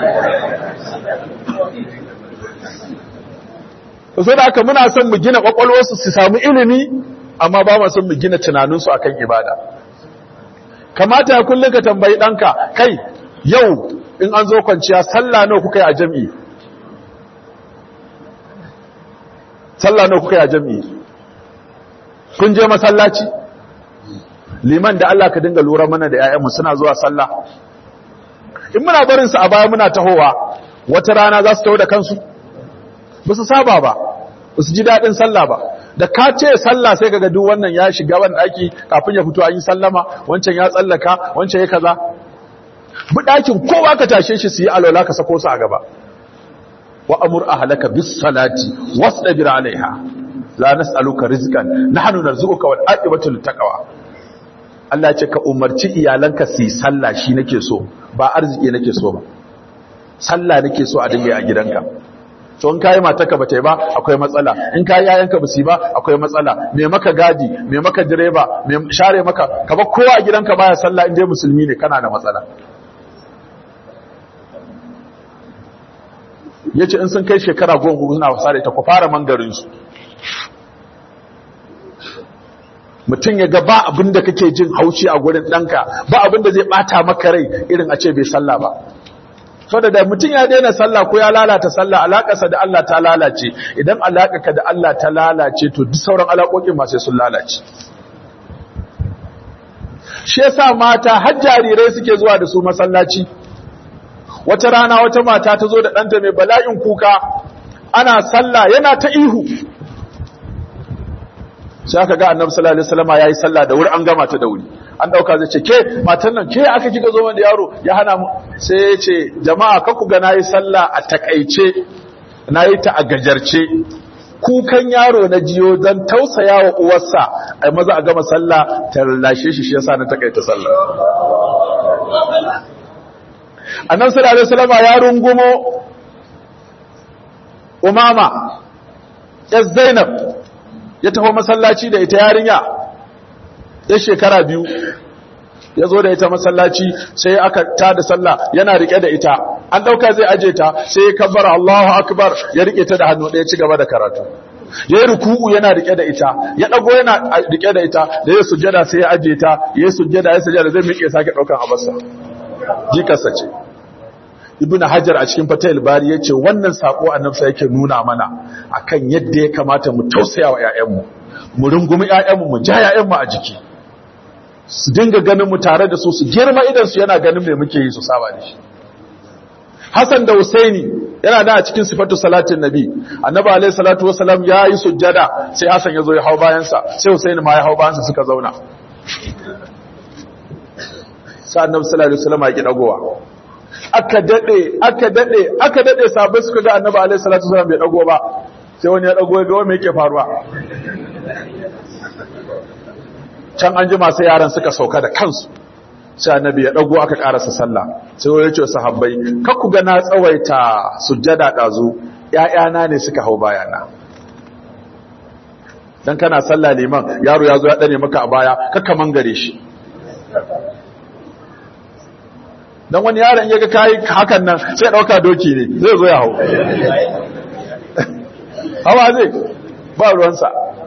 so da aka muna son mu gina kwakwalwarsu su samu ilimi amma ba mu son mu gina tunaninsu akan ibada kamata ya kullum ka tambayi ɗanka kai yau in an zo kwanciya sallah nawa kuka yi a jam'i sallah nawa kuka yi a jam'i kun je masallaci liman da Allah ka dinga lura mana da 'ya'yanmu suna zuwa sallah in muna barinsu a baya muna tahowa wata rana za su taho da kansu ba su saba ba ba su ji daɗin sallah ba da ka ce sallah sai kaga duk wannan ya shiga ban ɗaki kafin ya fito an yi sallama wancan ya tsallaka wancan ya kaza bi ɗakin kowa ka tashe shi su yi alwala ka sako su a gaba wa amur ahlaka bis salati wasdabir alaiha la nas'aluka rizqan nahnu narzuquka wal aqibatu lit taqwa Allah ce ka umarci iyalanka su yi sallah shi nake so ba arziki nake so ba sallah nake so a dinga a gidanka to in kayi matarka ba ta yi ba akwai matsala in kayi yayanka ba su yi ba akwai matsala me maka gadi me maka direba me share maka ka ba kowa a gidanka baya sallah in dai musulmi ne kana da matsala yace in sun kai shekara goma suna wasa da ita ku fara mangarin su mutum ya ga ba abin da kake jin haushi a gurin ɗanka ba abin da zai ɓata maka rai irin a ce bai sallah ba saboda da mutum ya daina sallah ko ya lalata sallah alakarsa da Allah ta lalace idan alakarka da Allah ta lalace to duk sauran alakokin ma sai sun lalace shi yasa mata har jarirai suke zuwa da su masallaci wata rana wata mata ta zo da ɗanta mai bala'in kuka ana sallah yana ta ihu sai aka ga annabi sallallahu alaihi wasallam yayi sallah da wuri an gama ta da wuri an dauka zai ce ke matan nan ke aka kika zo da yaro ya hana mu sai ya ce jama'a ka ku ga nayi sallah a takaice nayi ta a gajarce kukan yaro na jiyo dan tausaya wa uwarsa ai maza a gama sallah ta lashe shi shi yasa na takaita sallah annabi sallallahu alaihi wasallam ya rungumo umama ya zainab ya taho masallaci da ita yarinya ya shekara biyu ya zo da ita masallaci sai aka ta da sallah yana rike da ita an dauka zai aje ta sai ya kabbara Allahu akbar ya rike ta da hannu ɗaya ci gaba da karatu yayi ruku'u yana rike da ita ya dago yana rike da ita da ya sujjada sai ya aje ta ya sujjada ya sujjada zai miƙe sake daukan abarsa jikarsa ce ibn hajar a cikin fatayil bari ya ce wannan sako annabsa yake nuna mana akan yadda ya kamata mu tausaya wa 'ya'yanmu mu rungumi 'ya'yanmu mu ja 'ya'yanmu a jiki su dinga ganin mu tare da su su girma idan su yana ganin me muke yi su saba da shi Hassan da Husaini yana da a cikin sifatu salatin nabi annabi alaihi salatu wasalam ya yi sujjada sai hasan ya zo ya hau bayansa sai husaini ma ya hau bayansa suka zauna sai annabi sallallahu alaihi wasallam ya ki dagowa aka dade aka dade aka dade sabai suka ga annabi alaihi salatu wasalam bai dago ba sai wani ya dago ya ga me yake faruwa can an jima sai yaran suka sauka da kansu sai annabi ya dago aka karasa sallah sai wani ya ce sahabbai kar ku ga na tsawaita sujjada dazu ƴaƴana ne suka hau bayana dan kana sallah liman yaro ya zo ya dane maka a baya kakka mangare shi dan wani yaron ya ga kai hakan nan sai dauka doki ne zai zo ya hau hawa zai ba ruwansa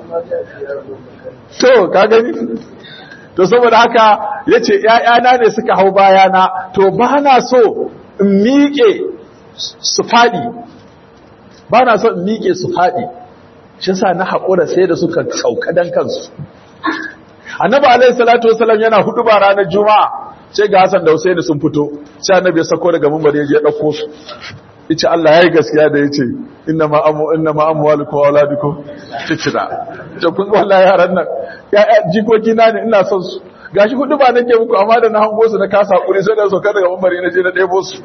to ka gani to saboda haka yace ƴaƴana ne suka hau bayana to ba na so in miƙe su faɗi ba na so in miƙe su faɗi shi sa na haƙura sai da suka sauka dan kansu annabi alaihi salatu wasallam yana hudu ba ranar juma'a sai ga Hassan da Husaini sun fito sai annabi ya sako daga mimbar ya je ya dauko su yace Allah yayi gaskiya da yace inna ma amu inna ma amwalukum wa auladukum fitna to kun wallahi yaran nan ya jikoki na ne ina son su gashi hudu ba nake muku amma da na hango su na kasa hakuri sai da soka daga mimbar na je na debo su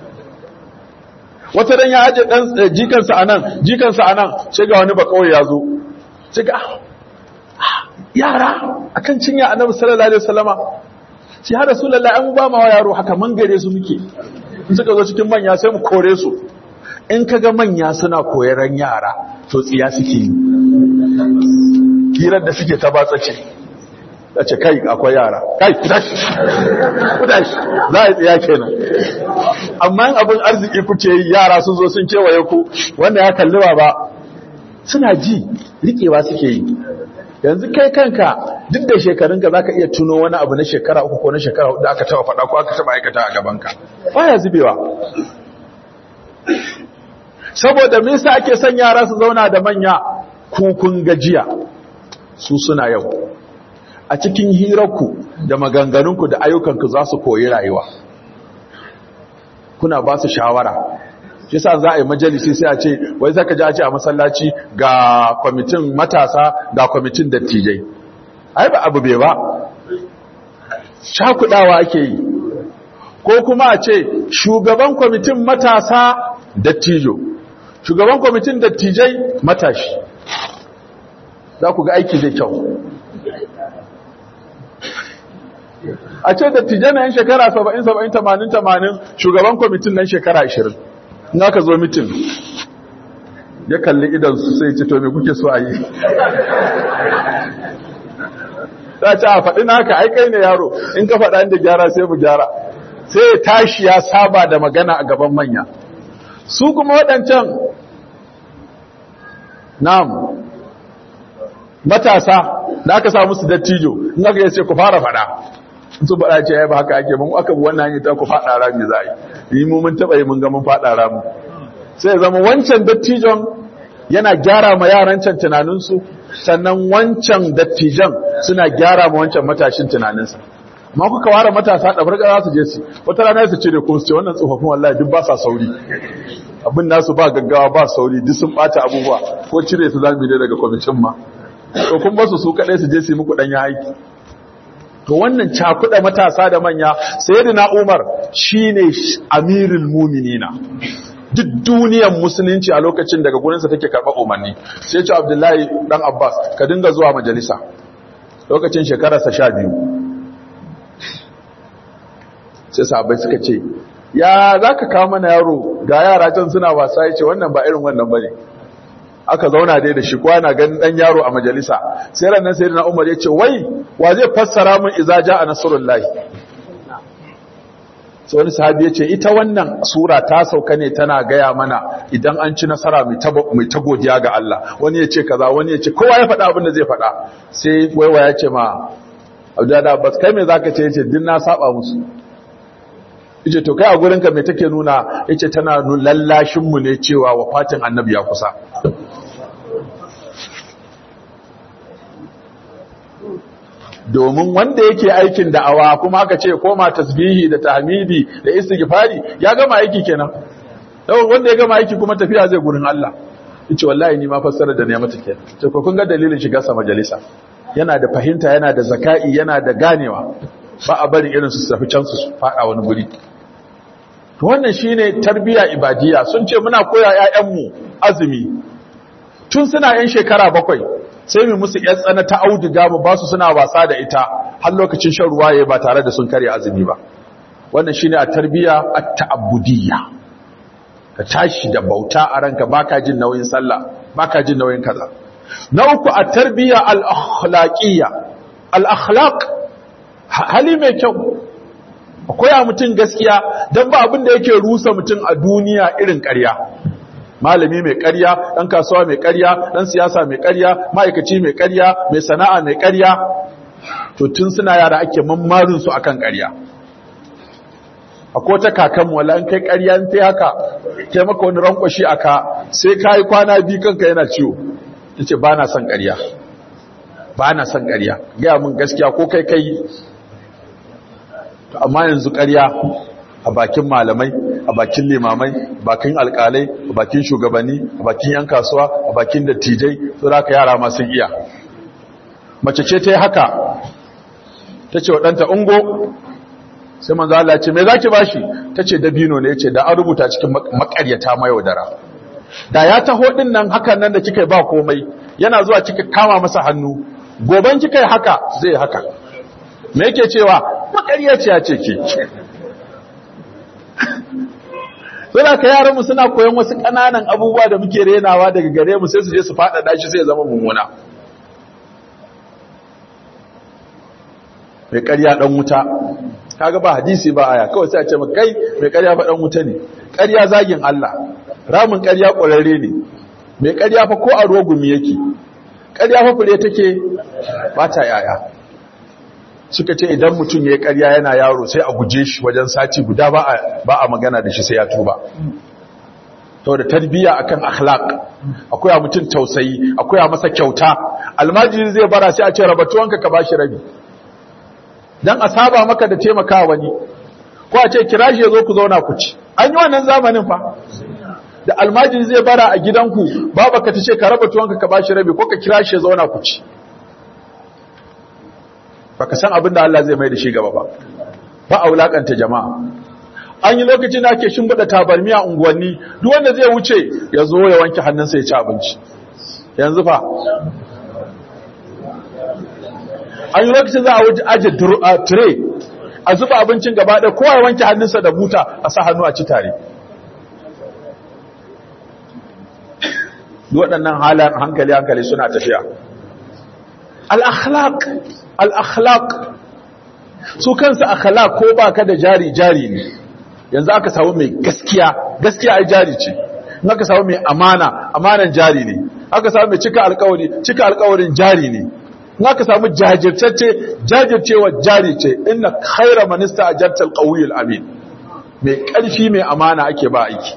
wata dan ya aje dan jikansa anan jikansa anan sai ga wani ba kawai ya zo sai ga yara akan cinya annabi sallallahu alaihi wasallama shi har rasulullahi an ba ma yaro haka mangare su muke in suka zo cikin manya sai mu kore su in kaga manya suna koyaran yara to tsiya suke yi kiran da suke ta batsa ce ce kai akwai yara kai kudashi kudashi za a tsiya kenan amma in abin arziki kuke yi yara sun zo sun kewaye ku wanda ya kalli ba suna ji rikewa suke yi yanzu kai kanka duk da shekarunka za ka iya tuno wani abu na shekara uku ko na shekara hudu da aka taba faɗa ko aka taba aikata a gabanka baya zubewa saboda me yasa ake son yara su zauna da manya kukun gajiya su suna yau a cikin hirarku da maganganunku da ayyukanku za su koyi rayuwa kuna ba su shawara shi sa za a yi majalisi sai a ce wai zaka ji a ce a masallaci ga kwamitin matasa ga kwamitin dattijai ai ba abu bai ba shakudawa ake yi ko kuma a ce shugaban kwamitin matasa dattijo shugaban kwamitin dattijai matashi za ku ga aiki zai kyau a ce dattijai na yin shekara 70 70 80 80 shugaban kwamitin nan shekara 20 in aka zo mitin ya kalli idansu sai ce to me kuke so a yi ta ce a faɗi naka ai kai ne yaro in ka faɗa inda gyara sai mu gyara sai ya tashi ya saba da magana a gaban manya su kuma waɗancan nam matasa da aka sa musu dattijo in aka yace ku fara faɗa su faɗa ce ya ba haka ake mun aka bi wannan hanyar ta ku faɗa rami za a yi yi mu mun taɓa yi mun ga mun faɗa rami sai ya zama wancan dattijon yana gyara ma yaran can tunaninsu sannan wancan dattijan suna gyara ma wancan matashin tunaninsa amma kuka ware matasa da farka za su je su wata rana su cire kuma su ce wannan tsofaffin wallahi duk ba sa sauri abin nasu ba gaggawa ba sauri duk sun bata abubuwa ko cire su zamu yi daga kwamitin ma to kun basu su kadai su je su yi muku danyen aiki to wannan cakuɗa matasa da manya sayyidina Umar shine amirul mu'minina duk duniyar musulunci a lokacin daga gurinsa take karɓar umarni sai ce abdullahi dan abbas ka dinga zuwa majalisa lokacin shekararsa sha biyu sai sahabai suka ce ya za ka kawo mana yaro ga yara can suna wasa ya ce wannan ba irin wannan ba ne aka zauna dai da shi kwana ganin dan yaro a majalisa sai ranar sai na umar ya ce wai wa zai fassara mun iza ja a nasarullahi sai wani sahabi ya ce ita wannan sura ta sauka ne tana gaya mana idan an ci nasara mai ta godiya ga Allah wani ya ce kaza wani ya ce kowa ya faɗa abin da zai faɗa sai waiwa ya ce ma abdullahi abbas kai me zaka ce yace din na saba musu yace to kai a gurin ka me take nuna yace tana lallashin mu ne cewa wafatin annabi ya kusa domin wanda yake aikin da'awa kuma aka ce koma tasbihi da tahmidi da istighfari ya gama aiki kenan yau wanda ya gama aiki kuma tafiya zai gurin Allah yace wallahi ni ma fassara da ne mata kenan to ko kun ga dalilin shiga sa majalisa yana da fahimta yana da zaka'i yana da ganewa ba a bari irin su tafi can su fada wani guri to wannan shine tarbiya ibadiya sun ce muna koya ƴaƴanmu azumi tun suna yan shekara bakwai sai mu musu ƴan tsana ta auduga mu ba su suna wasa da ita har lokacin shan ruwa yayi ba tare da sun karya azumi ba wannan shine a tarbiya at-ta'abbudiyya ka tashi da bauta a ranka baka jin nauyin sallah baka jin nauyin kaza na uku a tarbiya al-akhlaqiyya al-akhlaq hali mai kyau akwai a mutum gaskiya don ba abin da yake rusa mutum a duniya irin ƙarya malami mai ƙarya ɗan kasuwa mai ƙarya ɗan siyasa mai ƙarya ma'aikaci mai ƙarya mai sana'a mai ƙarya to tun suna yara ake mammarin su akan ƙarya akwai ta kakanmu wala an kai ƙarya in ta haka kai maka wani rankwashi aka sai ka yi kwana biyu kanka yana ciwo ta ce ba na son ƙarya ba na son ƙarya gaya mun gaskiya ko kai kai amma yanzu ƙarya a bakin malamai a bakin limamai a bakin alƙalai a bakin shugabanni a bakin yan kasuwa a bakin dattijai su da yara masu iya mace ce ta yi haka ta ce waɗanta ungo sai manzo Allah ce me zaki bashi ta ce dabino ne yace da an rubuta cikin makaryata mayaudara da ya taho din nan hakan nan da kika ba komai yana zuwa kika kama masa hannu goban kika yi haka zai haka me yake cewa makaryaciya ce ke suna ka yaranmu suna koyon wasu ƙananan abubuwa da muke renawa daga gare mu sai su je su faɗaɗa shi sai ya zama mummuna mai ƙarya ɗan wuta kaga ba hadisi ba aya kawai sai a ce kai mai ƙarya fa ɗan wuta ne ƙarya zagin Allah ramin ƙarya ƙwararre ne mai ƙarya fa ko a rogumi yake ƙarya fa fure take ba ta yaya suka ce idan mutum ya yi ƙarya yana yaro sai a guje shi wajen sati guda ba a magana da shi sai ya tuba to da tarbiyya akan akhlaq akwai a mutum tausayi akwai a masa kyauta almajiri zai bara sai a ce rabatuwanka ka bashi rabi dan a saba maka da taimaka wani ko a ce kira shi ya zo ku zauna ku ci an yi wannan zamanin fa da almajiri zai bara a gidanku babaka ta ce ka raba tuwanka ka bashi rabi ko ka kira shi ya zauna ku ci baka san abin da Allah zai mai da shi gaba ba ba a wulakanta jama'a an yi lokacin da ake shimbiɗa tabarmi a unguwanni duk wanda zai wuce ya zo ya wanke hannunsa ya ci abinci yanzu fa an yi lokacin za a wuce aje tire a zuba abincin gaba ɗaya kowa ya wanke hannunsa da buta a sa hannu a ci tare waɗannan halayen hankali hankali suna tafiya al-akhlaq al-akhlaq su kansu akhlaq ko baka da jari jari ne yanzu aka samu mai gaskiya gaskiya ai jari ce in aka samu mai amana amanan jari ne aka samu mai cika alkawari cika alkawarin jari ne in aka samu jajirtacce jajircewa jari ce inna khaira man ista'jarta al amin mai ƙarfi mai amana ake ba aiki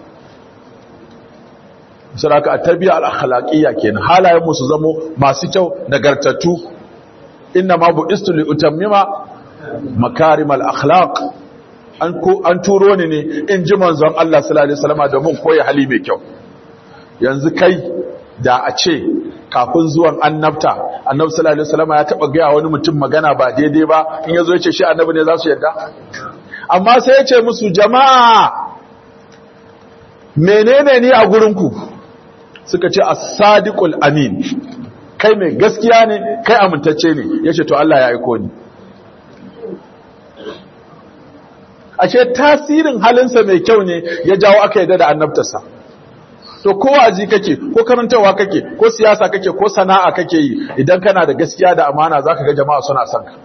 saraka at-tarbiya al-akhlaqiyya kenan halayen mu su zamo masu kyau nagartattu inna ma bu'istu li utammima makarim al-akhlaq an ko an turo ni ne in ji manzon Allah sallallahu alaihi wasallam domin koyi hali mai kyau yanzu kai da a ce kafin zuwan annabta annabi sallallahu alaihi wasallam ya taba ga wani mutum magana ba daidai ba in yazo ya ce shi annabi ne za su yarda amma sai ya ce musu jama'a menene ni a gurinku suka ce as-sadiqul amin kai mai gaskiya ne kai amintacce ne yace to Allah ya aiko ni ashe tasirin halinsa mai kyau ne ya jawo aka yadda da annabtarsa to ko aji kake ko karantawa kake ko siyasa kake ko sana'a kake yi idan kana da gaskiya da amana zaka ga jama'a suna son ka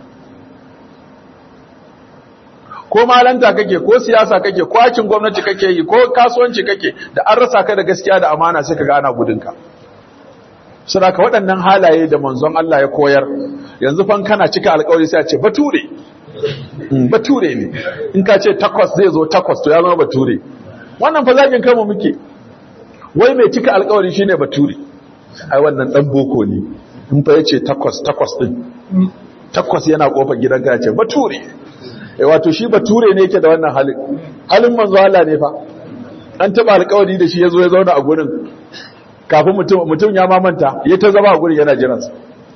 ko malanta kake ko siyasa kake ko aikin gwamnati kake yi ko kasuwanci kake da an rasa ka da gaskiya da amana sai ka ga ana gudunka suna ka waɗannan halaye da manzon Allah ya koyar yanzu fan kana cika alƙawari sai a ce bature bature ne in ka ce takwas zai zo takwas to ya zama bature wannan fa zagin kanmu muke wai mai cika alƙawari shine bature ai wannan dan boko ne in fa yace takwas takwas din takwas yana kofar gidanka ya ce bature eh wato shi bature ne yake da wannan halin halin manzo Allah ne fa an taba alƙawari da shi ya zo ya zauna a gurin kafin mutum mutum ya mamanta ya ta zama a gurin yana jiransa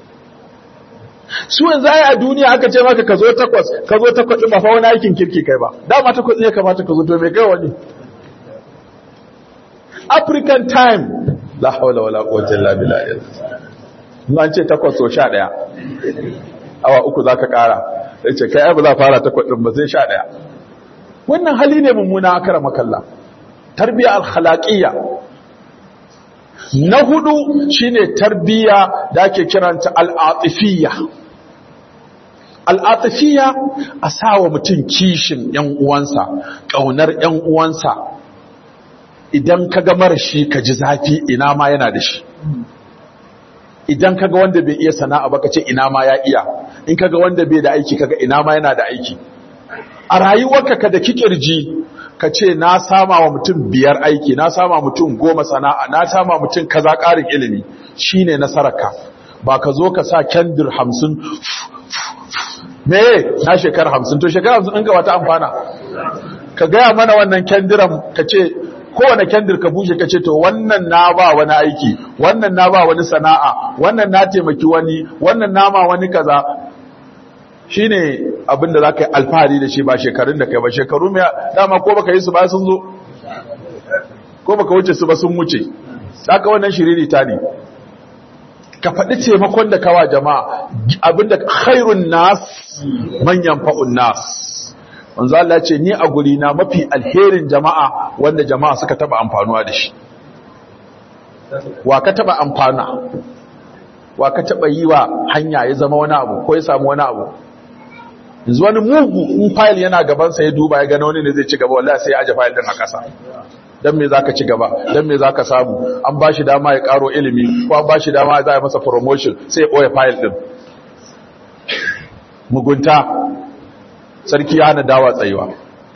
su yanzu ai a duniya aka ce maka ka zo takwas ka zo takwas ba fa wani aikin kirki kai ba dama takwas ne kamata ka zo to me kai wani African time la hawla wala quwwata illa billah an ce takwas so 11 awa uku zaka kara yace kai ai ba za fara takwas din ba sai 11 wannan hali ne mummuna akara makalla tarbiya al-khalaqiyya na hudu shine tarbiya da ake kiranta al-atifiyya al-atifiyya a sawa mutum kishin yan uwansa kaunar yan uwansa idan kaga marashi ka ji zafi ina ma yana da shi idan kaga wanda bai iya sana'a ba ka ce ina ma ya iya in kaga wanda bai da aiki kaga ina ma yana da aiki a rayuwarka ka da kikirji ka ce na sama wa mutum biyar aiki na sama mutum goma sana'a na sama mutum kaza ƙarin ilimi shine nasararka ba ka zo ka sa kendir hamsin me na shekara hamsin to shekara hamsin ɗinka wata amfana ka gaya mana wannan kendiran ka ce kowane kendir ka bushe ka ce to wannan na ba wani aiki wannan na ba wani sana'a wannan na taimaki wani wannan nama wani kaza shine abin da zaka yi alfahari da shi ba shekarun da kai ba shekaru mai dama ko baka yi su ba sun zo ko baka wuce su ba sun wuce saka wannan shiririta ne ka faɗi taimakon da kawa jama'a abinda khairun nas manyan fa'un nas wanzu Allah ce ni a guri na mafi alherin jama'a wanda jama'a suka taba amfanuwa da shi wa ka taba amfana wa ka taba yi wa hanya ya zama wani abu ko ya samu wani abu yanzu wani mugu in fayil yana gabansa ya duba ya gano wani ne zai ci gaba wallahi sai ya aje fayil din a ƙasa dan me zaka ci gaba dan me zaka samu an bashi dama ya karo ilimi ko an bashi dama za a masa promotion sai ya boye fayil din mugunta sarki ya hana dawa tsayuwa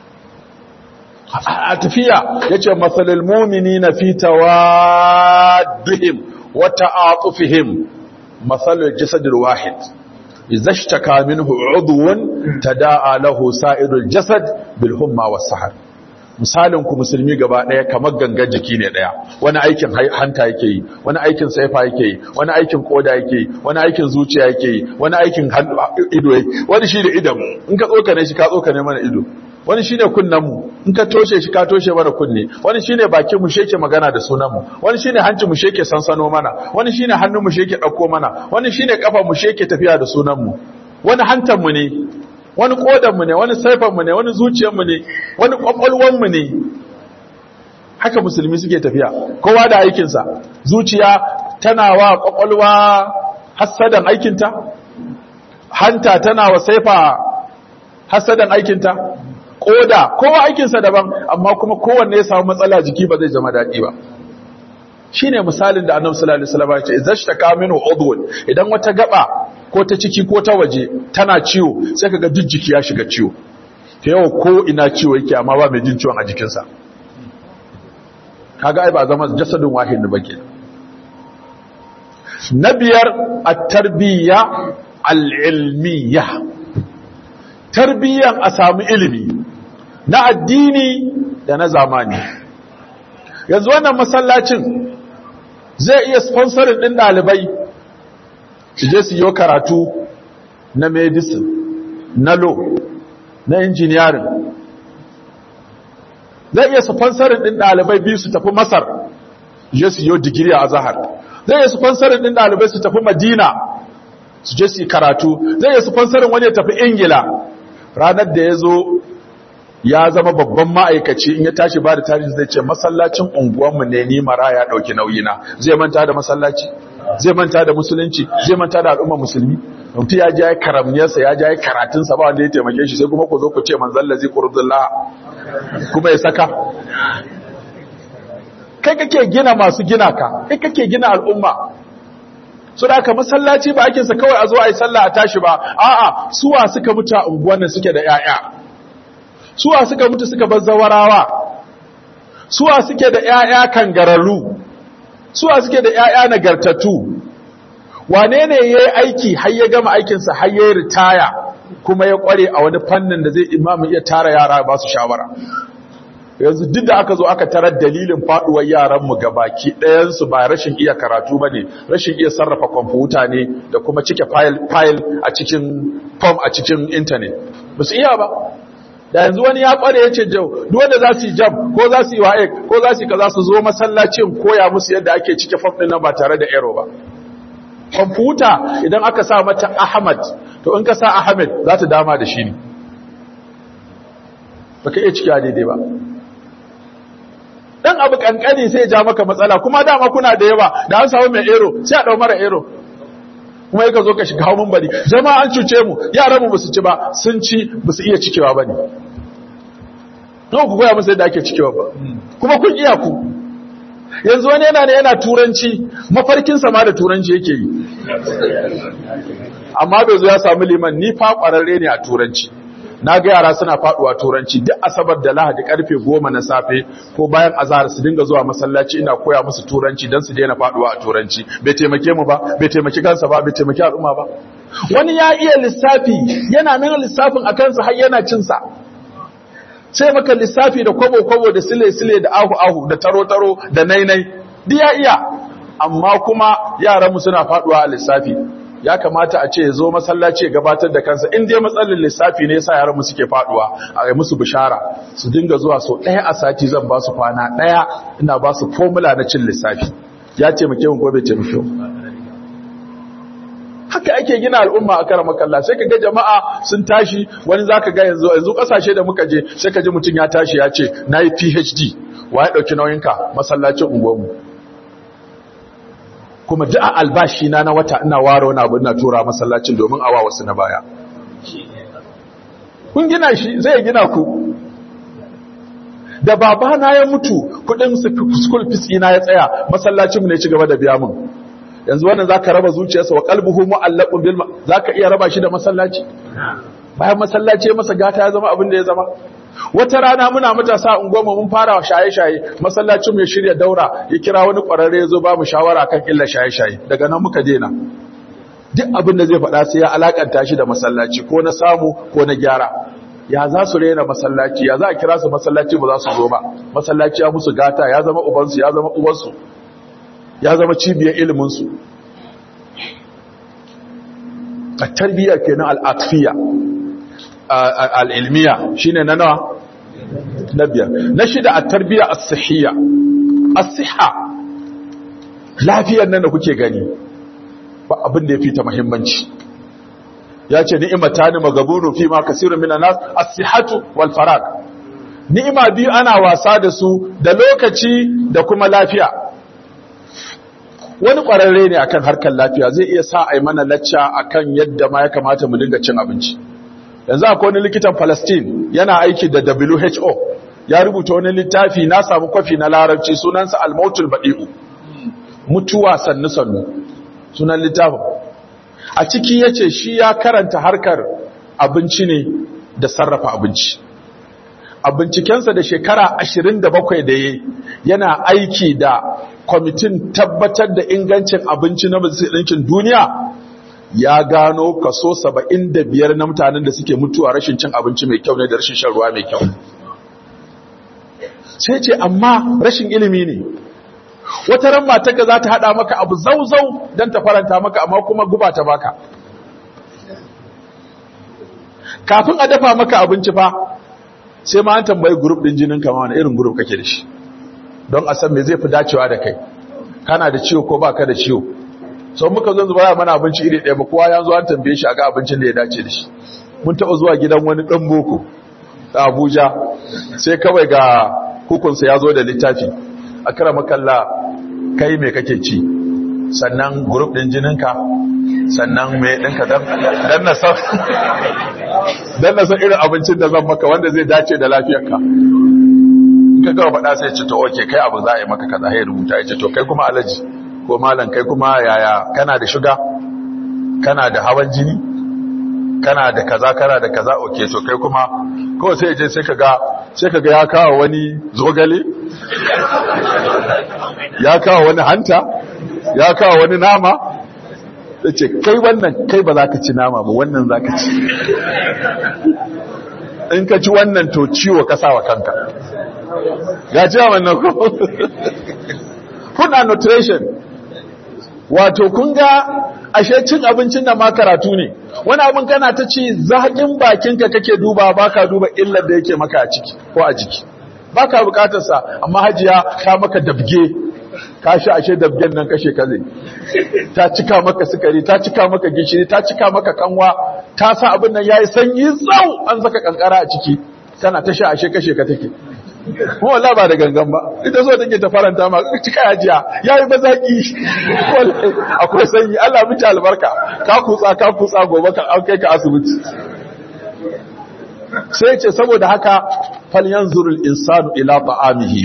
a tafiya yace masalul mu'minina fi tawaddihim wa ta'atufihim masalul jasadil wahid idza ishtaka minhu udwun tada'a lahu sa'irul jasad bil humma was sahar misalin ku musulmi gaba daya kamar gangan jiki ne daya wani aikin hanta yake yi wani aikin saifa yake yi wani aikin koda yake yi wani aikin zuciya yake yi wani aikin ido yake wani shi da idan in ka tsokane shi ka tsokane mana ido wani shine kunnen mu in ka toshe shi ka toshe mana kunne wani shine bakin mu sheke magana da sunan mu wani shine hancin mu sheke sansano mana wani shine hannun mu sheke dauko mana wani shine kafa mu sheke tafiya da sunan mu wani hantan mu ne wani kodanmu ne wani saifanmu ne wani zuciyarmu ne wani kwakwalwanmu ne haka musulmi suke tafiya kowa da aikinsa zuciya tana wa kwakwalwa hassadan aikinta hanta tana wa saifa hassadan aikinta koda kowa aikinsa daban amma kuma kowanne ya samu matsala jiki ba zai zama daɗi ba shine misalin da annabi sallallahu alaihi wasallam ya ce izashtaka minhu udwun idan wata gaba ko ta ciki ko ta waje tana ciwo sai kaga duk jiki ya shiga ciwo ta yawa ko ina ciwo yake amma ba mai jin ciwon a jikinsa kaga ai ba zama jasadin wahid ba ke na biyar at-tarbiyya al-ilmiyya tarbiyyan a samu ilimi na addini da na zamani yanzu wannan masallacin zai iya sponsorin din dalibai su je su yi karatu na medicine na law na engineering zai iya sponsorin din dalibai biyu su tafi masar je su yi digiri a zahar zai iya sponsorin din dalibai su tafi madina su je su yi karatu zai iya sponsorin wani ya tafi ingila ranar da ya zo ya zama babban ma'aikaci in ya tashi ba da tarihi zai ce masallacin unguwanmu ne ni mara ya ɗauki nauyina zai manta da masallaci zai manta da musulunci zai manta da al'umma musulmi mutum ya ja ya karamniyarsa ya ja ya karatunsa ba wanda ya taimake shi sai kuma ku zo ku ce manzan lazi ƙurdullah kuma ya saka kai kake gina masu gina ka kai kake gina al'umma su da aka masallaci ba ake sa kawai a zo a yi sallah a tashi ba a'a suwa suka mutu a unguwannin suke da 'ya'ya suwa suka mutu suka bar zawarawa suwa suke da ƴaƴa kangararru suwa suke da ƴaƴa nagartattu wane ne yayi aiki har ya gama aikin sa har ya ritaya kuma ya kware a wani fannin da zai imamu iya tara yara ba su shawara yanzu duk da aka zo aka tarar dalilin faduwar yaranmu gabaki ɗayansu ba rashin iya karatu ba ne rashin iya sarrafa kwamfuta ne da kuma cike fayil a cikin form a cikin intanet ba su iya ba da yanzu wani ya kware ya ce jau duwanda za su yi jam ko za su yi wa'ek ko za su yi kaza su zo masallacin koya musu yadda ake cike form ɗin nan ba tare da ero ba kwamfuta idan aka sa mata ahmad to in ka sa ahmed za ta dama da shi ne ba ka iya ciki a daidai ba dan abu kankani sai ja maka matsala kuma dama kuna da yawa da an samu mai ero sai a dau mara ero kuma yaka zo ka shiga hawan bari jama'a an cuce mu yaran mu basu ci ba sun ci basu iya cikewa bane nawa ku koya musu yadda ake cikewa ba kuma kun iya ku yanzu wani yana ne yana turanci mafarkin sama da turanci yake yi amma bai zo ya samu liman ni fa kwararre ne a turanci na ga yara suna faduwa turanci duk asabar da lahadi karfe goma na safe ko bayan azahar su dinga zuwa masallaci ina koya musu turanci don su daina faduwa a turanci bai taimake mu ba bai taimaki kansa ba bai taimaki al'umma ba wani ya iya lissafi yana nan lissafin a kansa har yana cinsa sai maka lissafi da kwabo-kwabo da sile-sile da ahu-ahu da taro-taro da nainai duk ya iya amma kuma yaranmu suna faduwa a lissafi ya kamata a ce ya zo masallaci ya gabatar da kansa in dai matsalin lissafi ne yasa yaran mu suke faduwa a yi musu bishara su dinga zuwa so ɗaya a sati zan ba su kwana ɗaya ina ba su formula na cin lissafi ya ce muke mun gobe ce muke haka ake gina al'umma a karamar kalla sai ka ga jama'a sun tashi wani zaka ga yanzu yanzu kasashe da muka je sai ka ji mutum ya tashi ya ce nayi PhD wa ya dauki nauyinka masallacin unguwarmu kuma duk albashi na na wata ina ware wani abu ina tura masallacin domin awa wasu na baya kun gina shi zai gina ku da babana ya mutu kudin school fees ina ya tsaya masallacin mu ne ci gaba da biya mun yanzu wannan zaka raba zuciyarsa wa qalbuhu mu'allaqun bil zaka iya raba shi da masallaci bayan masallaci ya masa gata ya zama abin da ya zama wata rana muna matasa unguwarmu mun fara shaye-shaye masallacin ya shirya daura ya kira wani ƙwararre ya zo ba mu shawara kan illa shaye-shaye daga nan muka dena duk abin da zai faɗa sai ya alakanta shi da masallaci ko na samu ko na gyara ya za su rena masallaci ya za a kira su masallaci ba za su zo ba masallaci ya musu gata ya zama ubansu ya zama uwansu ya zama cibiyar iliminsu a tarbiyya kenan al'atfiya al'ilmiya shi ne na nawa? na biyar na shida a tarbiyya a sahiyya a siha lafiyar nan da kuke gani ba abin da ya fi ta mahimmanci ya ce ni'imata ni magabunu fi ma kasirin mina nas a sihatu wal farag ni'ima biyu ana wasa da su da lokaci da kuma lafiya wani ƙwararre ne akan harkar lafiya zai iya sa a yi mana lacca akan yadda ma ya kamata mu dinga cin abinci yanzu akwai wani likitan Palestine yana aiki da WHO ya rubuta wani littafi na samu kwafi na larabci sunansa al-mautul badi'u mutuwa sannu sannu sunan littafin a ciki yace shi ya karanta harkar abinci ne da sarrafa abinci a bincikensa da shekara 27 da yayi yana aiki da kwamitin tabbatar da ingancin abinci na ɗinkin duniya ya gano kaso 75 na mutanen da suke mutuwa rashin cin abinci mai kyau ne da rashin shan ruwa mai kyau sai ce amma rashin ilimi ne wata ran matarka za ta hada maka abu zauzau don ta faranta maka amma kuma guba ta baka kafin a dafa maka abinci fa sai ma an tambayi grup din jinin kama wani irin grup kake da shi don a san me zai fi dacewa da kai kana da ciwo ko baka da ciwo sau muka zo zuba mana abinci iri ɗaya ba kowa ya zo an tambaye shi a ga abincin da ya dace da shi mun taɓa zuwa gidan wani ɗan boko a abuja sai kawai ga hukunsa ya zo da littafi a kara makalla kai mai kake ci sannan grup ɗin jininka sannan mai ɗinka don na san irin abincin da zan maka wanda zai dace da lafiyarka ka gawa faɗa sai ce to oke kai abu za a yi maka kaza ya rubuta ya ce to kai kuma alaji ko malam kai kuma yaya kana da shuga kana da hawan jini kana da kaza kana da kaza oke to kai kuma kawai sai je sai kaga sai kaga ya kawo wani zogale ya kawo wani hanta ya kawo wani nama yace kai wannan kai ba za ka ci nama ba wannan za ka ci in ka ci wannan to ciwo ka sa wa kanka ga cewa wannan ko food and nutrition wato kun ga ashe cin abincin da ma karatu ne wani abin kana ta ci zaƙin bakinka kake duba baka duba illar da yake maka a ciki ko a jiki baka bukatar sa amma hajiya ta maka dabge ka shi ashe dabgen nan kashe kaze ta cika maka sukari ta cika maka gishiri ta cika maka kanwa ta sa abin nan yayi sanyi zau an saka kankara a ciki tana ta sha ashe kashe ka take kuma wallahi ba da gangan ba ita so take ta faranta ma cika hajiya yayi bazaki wallahi akwai sanyi Allah miki albarka ka kutsa ka kutsa gobe ka an kai ka asibiti sai ce saboda haka falyanzurul insanu ila ta'amihi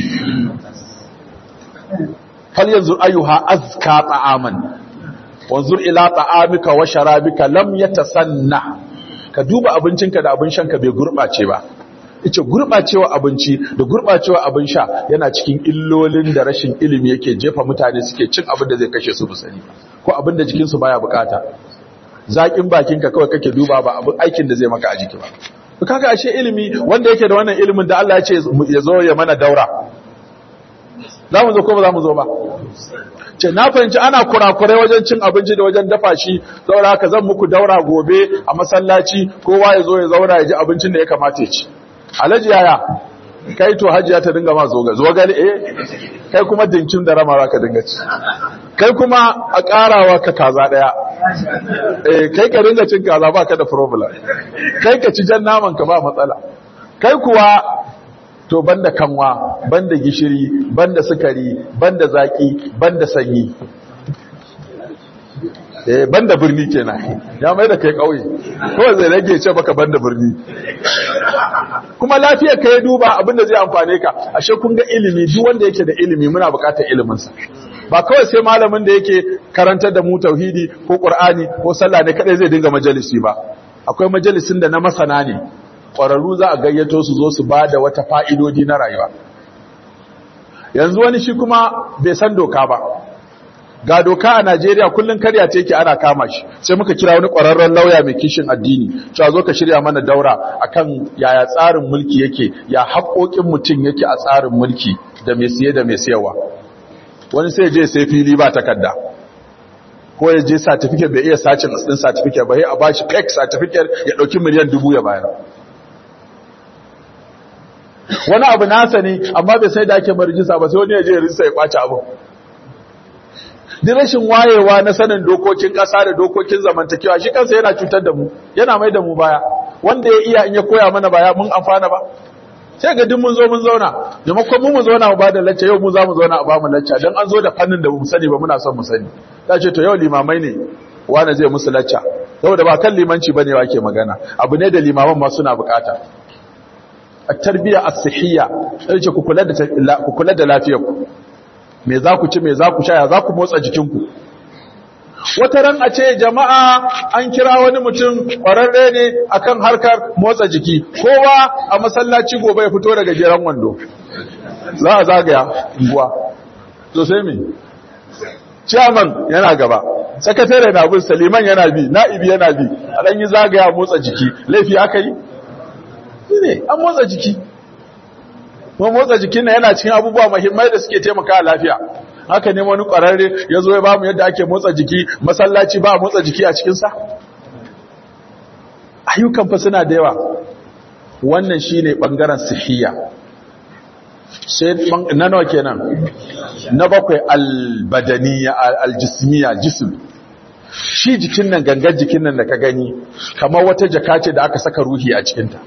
falyanzur ayyuha azka ta'aman wanzur ila ta'amika wa sharabika lam yatasanna ka duba abincinka da abin shanka bai gurbace ba yace gurbacewa abinci da gurbacewa abin sha yana cikin illolin da rashin ilimi yake jefa mutane suke cin abin da zai kashe su musani ko abin da jikin su baya bukata zakin bakinka kawai kake duba ba abin aikin da zai maka a jiki ba kaga ashe ilimi wanda yake da wannan ilimin da Allah ya ce ya zo ya mana daura za mu zo ko ba za mu zo ba ce na fahimci ana kurakurai wajen cin abinci da wajen dafa shi saboda haka zan muku daura gobe a masallaci kowa ya zo ya zauna ya ji abincin da ya kamata ya ci alhaji yaya kai to hajiya ta dinga ma zoga zoga eh kai kuma dinkin da rama ka dinga ci kai kuma a karawa ka kaza daya eh kai ka dinga cin kaza ba ka da problem kai ka ci jan naman ka ba matsala kai kuwa to banda kanwa banda gishiri banda sukari banda zaki banda sanyi eh banda birni kenan ya mai da kai kauye ko zai rage ce baka banda birni kuma lafiyar ka ya duba abinda zai amfane ka ashe kun ga ilimi duk wanda yake da ilimi muna bukatar ilimin sa ba kawai sai malamin da yake karantar da mu tauhidi ko qur'ani ko sallah ne kadai zai dinga majalisi ba akwai majalisin da na masana ne ƙwararru za a gayyato su zo su ba da wata fa'idodi na rayuwa yanzu wani shi kuma bai san doka ba ga doka a najeriya kullum karya ce ke ana kama shi sai muka kira wani ƙwararren lauya mai kishin addini cewa zo ka shirya mana daura akan yaya tsarin mulki yake ya haƙoƙin mutum yake a tsarin mulki da mai siye da mai siyarwa wani sai je sai fili ba takarda ko ya je certificate bai iya sacin din certificate ba sai a bashi fake certificate ya dauki miliyan dubu ya bayar wani abu nasa ne amma bai sai da ake marijisa ba sai wani ya je ya rinsa ya kwace abu duk rashin wayewa na sanin dokokin ƙasa da dokokin zamantakewa shi kansa yana cutar da mu yana mai da mu baya wanda ya iya in ya koya mana baya mun amfana ba sai ga duk mun zo mun zauna maimakon mu mu zauna mu bada lacca yau mu za mu zauna a ba mu lacca dan an zo da fannin da mu sani ba muna son mu sani ta ce to yau limamai ne wani zai musu lacca saboda ba kan limanci bane wa ke magana abu ne da limaman ma suna bukata at-tarbiyya as-sihhiyya sai ce ku kula da ku kula da lafiyar ku me za ku ci me za ku sha ya za ku motsa jikin ku wata ran a ce jama'a an kira wani mutum ƙwararre ne akan harkar motsa jiki kowa a masallaci gobe ya fito daga jiran wando za a zagaya unguwa to sai me chairman yana gaba sakatare na bin saliman yana bi na'ibi yana bi a dan yi zagaya motsa jiki laifi aka yi ne an motsa jiki kuma motsa jikin na yana cikin abubuwa muhimmai da suke taimaka lafiya haka ne wani ƙwararre ya zo ya ba mu yadda ake motsa jiki masallaci ba motsa jiki a cikinsa ayyukan fa suna da yawa wannan shi ne ɓangaren sihiya sai na nawa kenan na bakwai albadaniya aljismiya jisim shi jikin nan gangan jikin nan da ka gani kamar wata jaka ce da aka saka ruhi a cikinta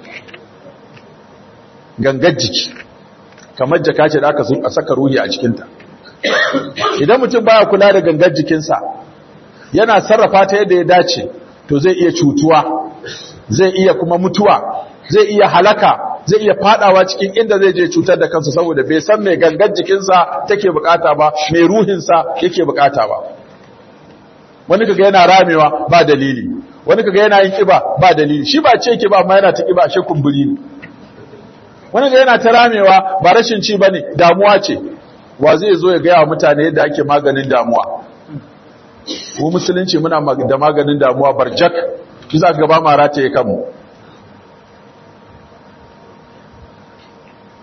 gangan jiki kamar jaka ce da aka saka ruhi a cikinta idan mutum baya kula da gangar jikinsa yana sarrafa ta yadda ya dace to zai iya cutuwa zai iya kuma mutuwa zai iya halaka zai iya fadawa cikin inda zai je cutar da kansa saboda bai san mai gangar jikinsa take bukata ba mai ruhinsa yake bukata ba wani kaga yana ramewa ba dalili wani kaga yana yin kiba ba dalili shi ba ce kiba amma yana ta kiba shi kumburi ne wani ga yana ta ramewa ba rashin ci bane damuwa ce wa zai zo ya gaya wa mutane yadda ake maganin damuwa ko musulunci muna da maganin damuwa barjak shi za ka gaba mara ta yi kanmu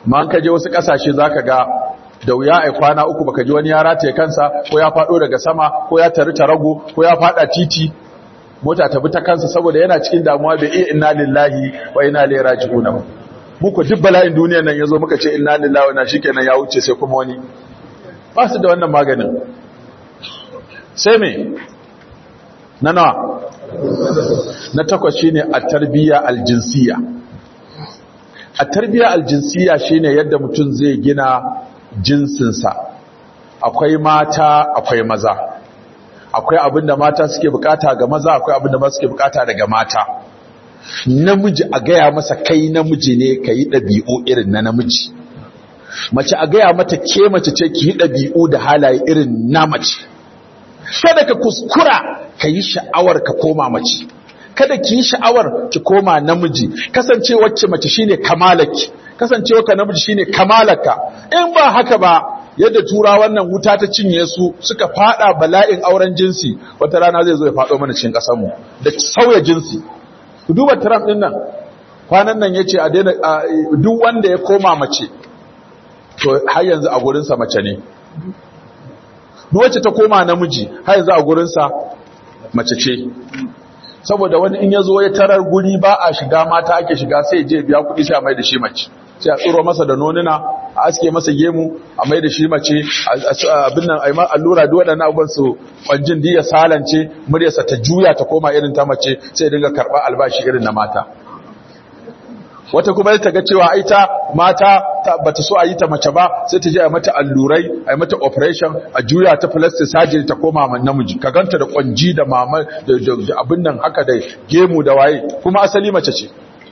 ma an kaje wasu kasashe zaka ga da wuya ai kwana uku baka ji wani ya rataye kansa ko ya fado daga sama ko ya tari tarago ko ya fada titi mota ta bi ta kansa saboda yana cikin damuwa bai iya inna lillahi wa inna ilaihi raji'un ba muku duk bala'in duniyar nan yazo muka ce inna lillahi wa inna shikenan ya wuce sai kuma wani ba su da wannan maganin sai me na nawa na takwas shine at-tarbiyya al-jinsiyya at-tarbiyya al-jinsiyya shine yadda mutum zai gina jinsinsa akwai mata akwai maza akwai abinda mata suke bukata ga maza akwai abinda maza suke bukata daga mata namiji a gaya masa kai namiji ne ka yi ɗabi'u irin na namiji mace a gaya mata ke mace ce ki yi ɗabi'u da halaye irin na mace kada ka kuskura ka yi sha'awar ka koma mace kada ki yi sha'awar ki koma namiji kasancewar ki mace shine kamalaki kasancewa ka namiji shine kamalaka in ba haka ba yadda tura wannan wuta ta cinye su suka fada bala'in auren jinsi wata rana zai zo ya fado mana cikin kasar mu da sauya jinsi ku duba Trump din nan kwanan nan yace a daina duk wanda ya koma mace to har yanzu a gurin sa mace ne duk wacce ta koma namiji har yanzu a gurin sa mace ce saboda wani in ya zo ya tarar guri ba a shiga mata ake shiga sai je biya kuɗi sai a mai da shi mace sai a tsoro masa da nonuna a aske masa gemu a mai da shi mace abin nan a yi allura duk waɗannan abubuwan su kwanjin diya salance muryarsa ta juya ta koma irin ta mace sai dinga karɓar albashi irin na mata wata kuma ta ga cewa ai ta mata bata so a yi ta mace ba sai ta je a mata allurai a yi mata operation a juya ta plastic surgery ta koma man namiji ka ganta da kwanji da mama da abin nan haka da gemu da waye kuma asali mace ce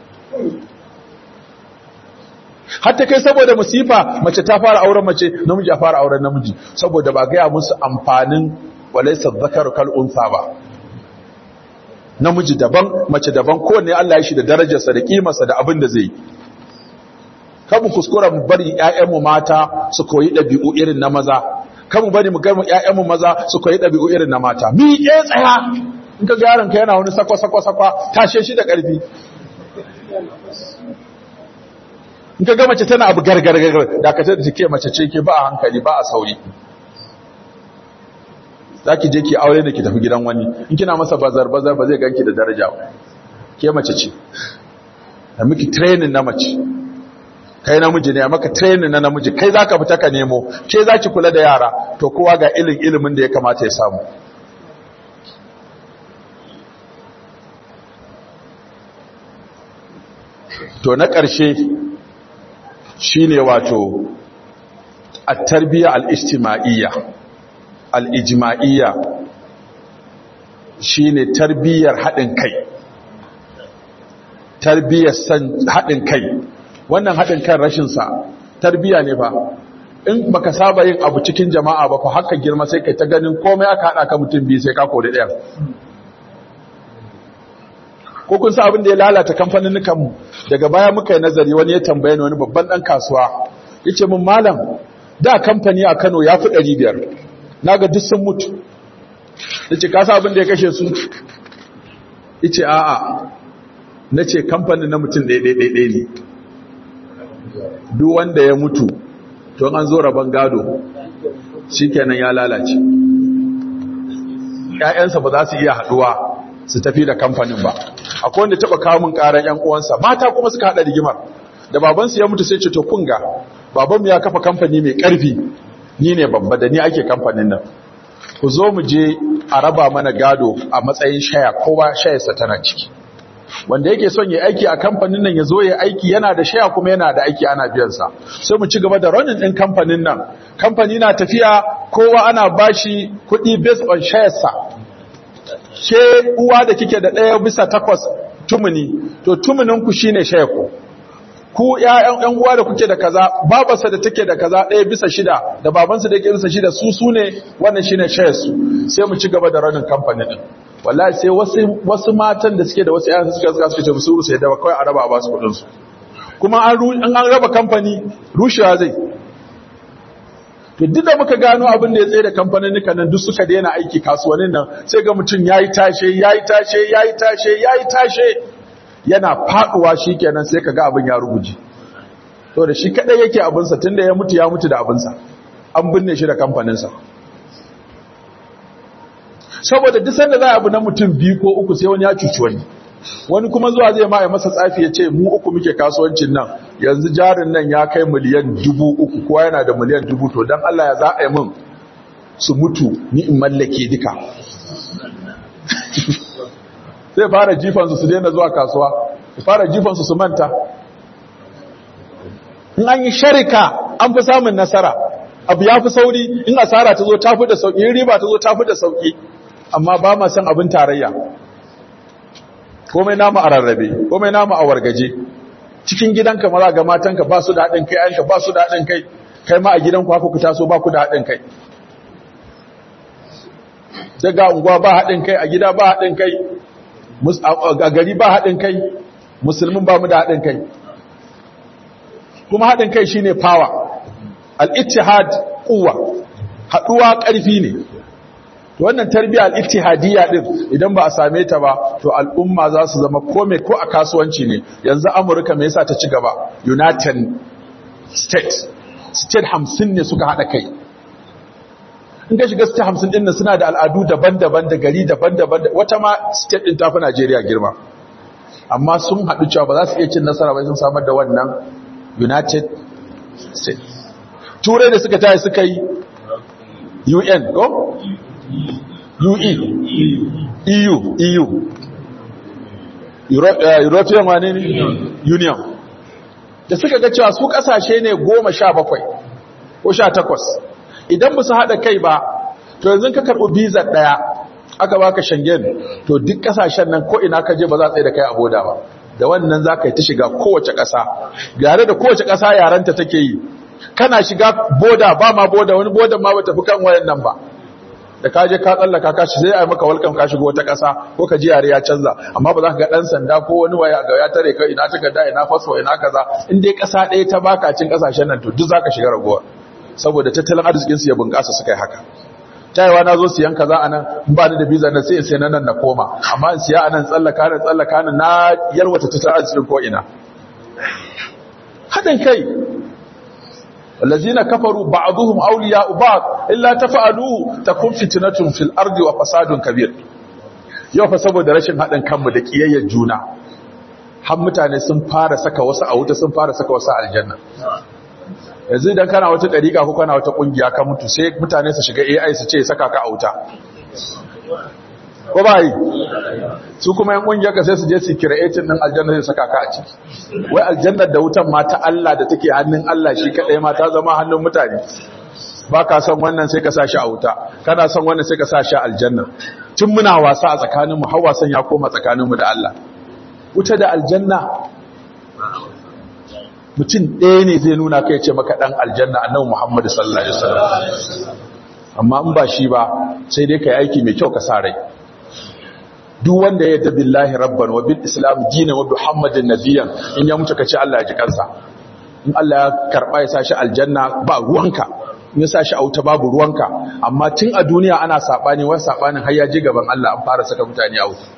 hatta kai saboda musifa mace ta fara auren mace namiji ya fara auren namiji saboda ba gaya musu amfanin walaysa dhakaru kal unsa ba namiji daban mace daban kowanne Allah ya shi da darajarsa da kimarsa da abin da zai kamu kuskura mu bari ƴaƴanmu mata su koyi ɗabi'u irin na maza kamu bari mu gaimu ƴaƴanmu maza su koyi ɗabi'u irin na mata mi ke tsaya in ka ga yaron ka yana wani sakwa sakwa sakwa tashe shi da ƙarfi in ka ga mace tana abu gargar gargar da ka tada take mace ce ke ba a hankali ba a sauri za ki je ki aure da ki tafi gidan wani in kina masa bazar-bazar ba zai ganki da daraja ke mace ce da miki training na mace kai namiji ne maka training na namiji kai za ka fita ka nemo ke za ki kula da yara to kowa ga ilin ilimin da ya kamata ya samu to na ƙarshe shine wato a tarbiyya al-ijtima'iyya al'ijima'iyya shi ne tarbiyyar haɗin kai tarbiyyar haɗin kai wannan haɗin kan rashinsa tarbiyya ne ba in baka saba yin abu cikin jama'a ba fa haka girma sai kai ta ganin komai aka haɗa ka mutum biyu sai ka kodi ɗaya ko kun sa abin da ya lalata kamfanin mu daga baya muka yi nazari wani ya tambaye ni wani babban ɗan kasuwa ya ce mun malam da kamfani a kano ya fi ɗari biyar na ga duk sun mutu da ce kasa abin da ya kashe su ice a'a na ce kamfanin na mutum ɗaiɗaiɗaiɗai ne duk wanda ya mutu to an zo rabon gado shi kenan ya lalace ‘ya'yansa ba za su iya haɗuwa su tafi da kamfanin ba akwai wanda taɓa kamun ƙarar ‘yan uwansa mata kuma suka haɗa rigimar da babansu ya mutu sai ce to kunga babanmu ya kafa kamfani mai ƙarfi ni ne babba da ni ake kamfanin nan ku zo mu je a raba mana gado a matsayin shaya kowa shayarsa tana ciki wanda yake son ya aiki a kamfanin nan ya zo ya aiki yana da shaya kuma yana da aiki ana biyansa sai mu ci gaba da running din kamfanin nan kamfani na tafiya kowa ana bashi kuɗi based on shayarsa ke uwa da kike da ɗaya bisa takwas tumuni to tumunin ku shine shayar ku ku ƴaƴan ƴan uwa da kuke da kaza babarsa da take da kaza ɗaya bisa shida da babansa da yake bisa shida su su ne wannan shine shayar su sai mu ci gaba da ranin kamfani din wallahi sai wasu wasu matan da suke da wasu ƴaƴan suka suka suka ce su sai da kawai a raba a basu kuɗin su kuma an an an raba kamfani rushewa zai to duk da muka gano abin da ya tsaye da kamfanin nan duk suka daina aiki kasuwannin nan sai ga mutum yayi tashe yayi tashe yayi tashe yayi tashe yana faduwa shikenan sai kaga abin ya ruguje to da shi kadai yake abinsa tunda ya mutu ya mutu da abinsa an binne shi da kamfaninsa saboda duk sanda za a abu na mutum biyu ko uku sai wani ya cuci wani wani kuma zuwa zai ma ya masa tsafi ya ce mu uku muke kasuwancin nan yanzu jarin nan ya kai miliyan dubu uku kowa yana da miliyan dubu to don Allah ya za a yi min su mutu ni in mallake duka zai fara jifansu su daina zuwa kasuwa su fara jifansu su manta in an yi sharika an fi samun nasara abu ya fi sauri in asara ta zo ta fi da sauki in riba ta zo ta fi da sauki amma ba ma san abin tarayya komai namu a rarrabe komai namu a wargaje cikin gidanka mara ga matanka ba su da haɗin kai ayanka ba su da haɗin kai kai ma a gidanku haka ku taso ba ku da haɗin kai daga unguwa ba haɗin kai a gida ba haɗin kai a gari ba haɗin kai musulmin ba mu da haɗin kai kuma haɗin kai shine power al-ittihad quwwa haɗuwa ƙarfi ne to wannan tarbiyya al-ittihadiyya din idan ba a same ta ba to al'umma za su zama kome ko a kasuwanci ne yanzu amurka me yasa ta ci gaba united states state 50 ne suka haɗa kai in ka shiga state 50 din nan suna da al'adu daban-daban da gari daban-daban wata ma state din tafi Najeriya girma amma sun haɗu cewa ba za su iya cin nasara ba sun samar da wannan united states turai da suka tayi suka yi un ko ue eu eu european wane ne union da suka ga cewa su kasashe ne goma sha bakwai ko sha takwas idan ba su haɗa kai ba to yanzu ka karɓi bizar ɗaya aka baka shangen to duk kasashen nan ko ina ka je ba za tsaye da kai a boda ba da wannan za ka yi ta shiga kowace ƙasa gare da kowace ƙasa yarenta take yi kana shiga boda ba ma boda wani bodan ma ba tafi kan wayan nan ba da ka je ka tsallaka ka shi sai a maka welcome ka shigo wata ƙasa ko ka ji yare ya canza amma ba za ka ga ɗan sanda ko wani waya ga ya tare ka ina takarda ina fasfo ina kaza in dai ƙasa ɗaya ta baka cin ƙasashen nan to duk za ka shiga raguwa saboda tattalin arzikinsu ya bunƙasa suka yi haka tayewa na zo siyan kaza a nan ba ni da biza na sai in sai na nan na koma amma in siya a nan tsallaka nan tsallaka nan na yarwata tattalin arzikin ko ina haɗin kai الذين كفروا بعضهم أولياء بعض إلا تفعلوا تكون فتنة في الأرض وفساد كبير yau fa saboda rashin haɗin kanmu da ƙiyayyar juna har mutane sun fara saka wasu a wuta sun fara saka wasu aljanna yanzu idan kana wata ɗariƙa ko kana wata ƙungiya ka mutu sai mutane su shiga AI su ce saka ka a wuta ko ba yi su kuma yan ƙungiyar ka sai su je su creating din aljanna sai saka ka a ciki wai aljannar da wutan ma ta Allah da take hannun Allah shi kadai ma ta zama hannun mutane ba ka son wannan sai ka sa shi a wuta kana son wannan sai ka sa shi a aljanna tun muna wasa a tsakaninmu har wasan ya koma tsakaninmu da Allah wuta da aljanna mutum ɗaya ne zai nuna kai ce maka ɗan aljanna annabi Muhammad sallallahu alaihi wasallam amma in ba shi ba sai dai kai aiki mai kyau ka sa rai duk wanda ya tabi billahi rabban wa bil islam dinan wa muhammadin nabiyyan in ya mutu kace Allah ya ji kansa in Allah ya karba ya sashi aljanna ba ruwanka in ya sashi auta babu ruwanka amma tun a duniya ana sabani wani sabanin har ya ji gaban Allah an fara saka mutane a wuta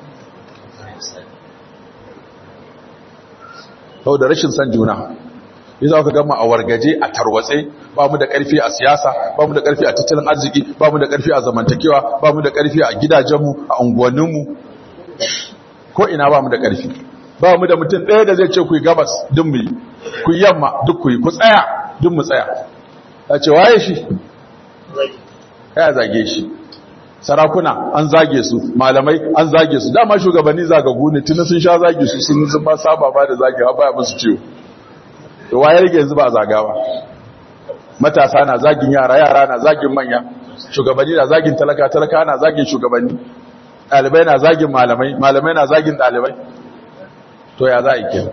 saboda rashin san juna yi za ka gama a wargaje a tarwatse ba mu da ƙarfi a siyasa ba mu da ƙarfi a tattalin arziki ba mu da ƙarfi a zamantakewa ba mu da ƙarfi a gidajenmu a unguwanninmu ko ina ba mu da ƙarfi ba mu da mutum ɗaya da zai ce ku yi gabas duk mu yi ku yi yamma duk ku yi ku tsaya duk mu tsaya a ce waye shi ya zage shi sarakuna an zage su malamai an zage su dama shugabanni zagagu ne tuni sun sha zage su sun zuba saba ba da zage ba ya musu ciwo da wayar rage yanzu ba a zagawa matasa na zagin yara yara na zagin manya shugabanni na zagin talaka talaka na zagin shugabanni ɗalibai na zagin malamai malamai na zagin ɗalibai to ya za a yi ke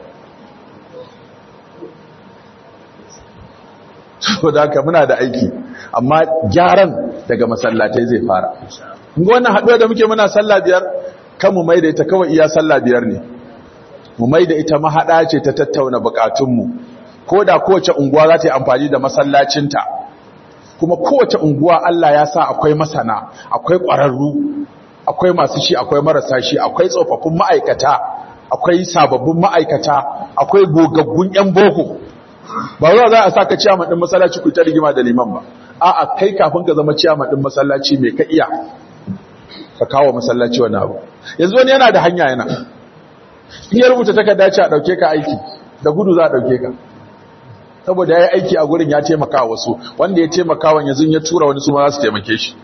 to da haka muna da aiki amma gyaran daga masallatai zai fara ga wannan haɗuwa da muke muna sallah biyar kan mu mai da ita kawai iya sallah biyar ne mu mai da ita mahaɗa ce ta tattauna bukatunmu ko da kowace unguwa za ta yi amfani da masallacinta kuma kowace unguwa Allah ya sa akwai masana akwai ƙwararru akwai masu shi akwai marasa shi akwai tsofaffin ma'aikata akwai sababbin ma'aikata akwai gogaggun 'yan boko ba zuwa za a sa ka ciyaman ɗin masallaci ku ta rigima da liman ba a'a kai kafin ka zama ciyaman ɗin masallaci mai ka iya ka kawo masallaci wani abu yanzu wani yana da hanya yana in ya rubuta takarda ce a ɗauke ka aiki da gudu za a ɗauke ka saboda ya yi aiki a gurin ya taimaka wasu wanda ya taimaka wa yanzu ya tura wani su ma za su taimake shi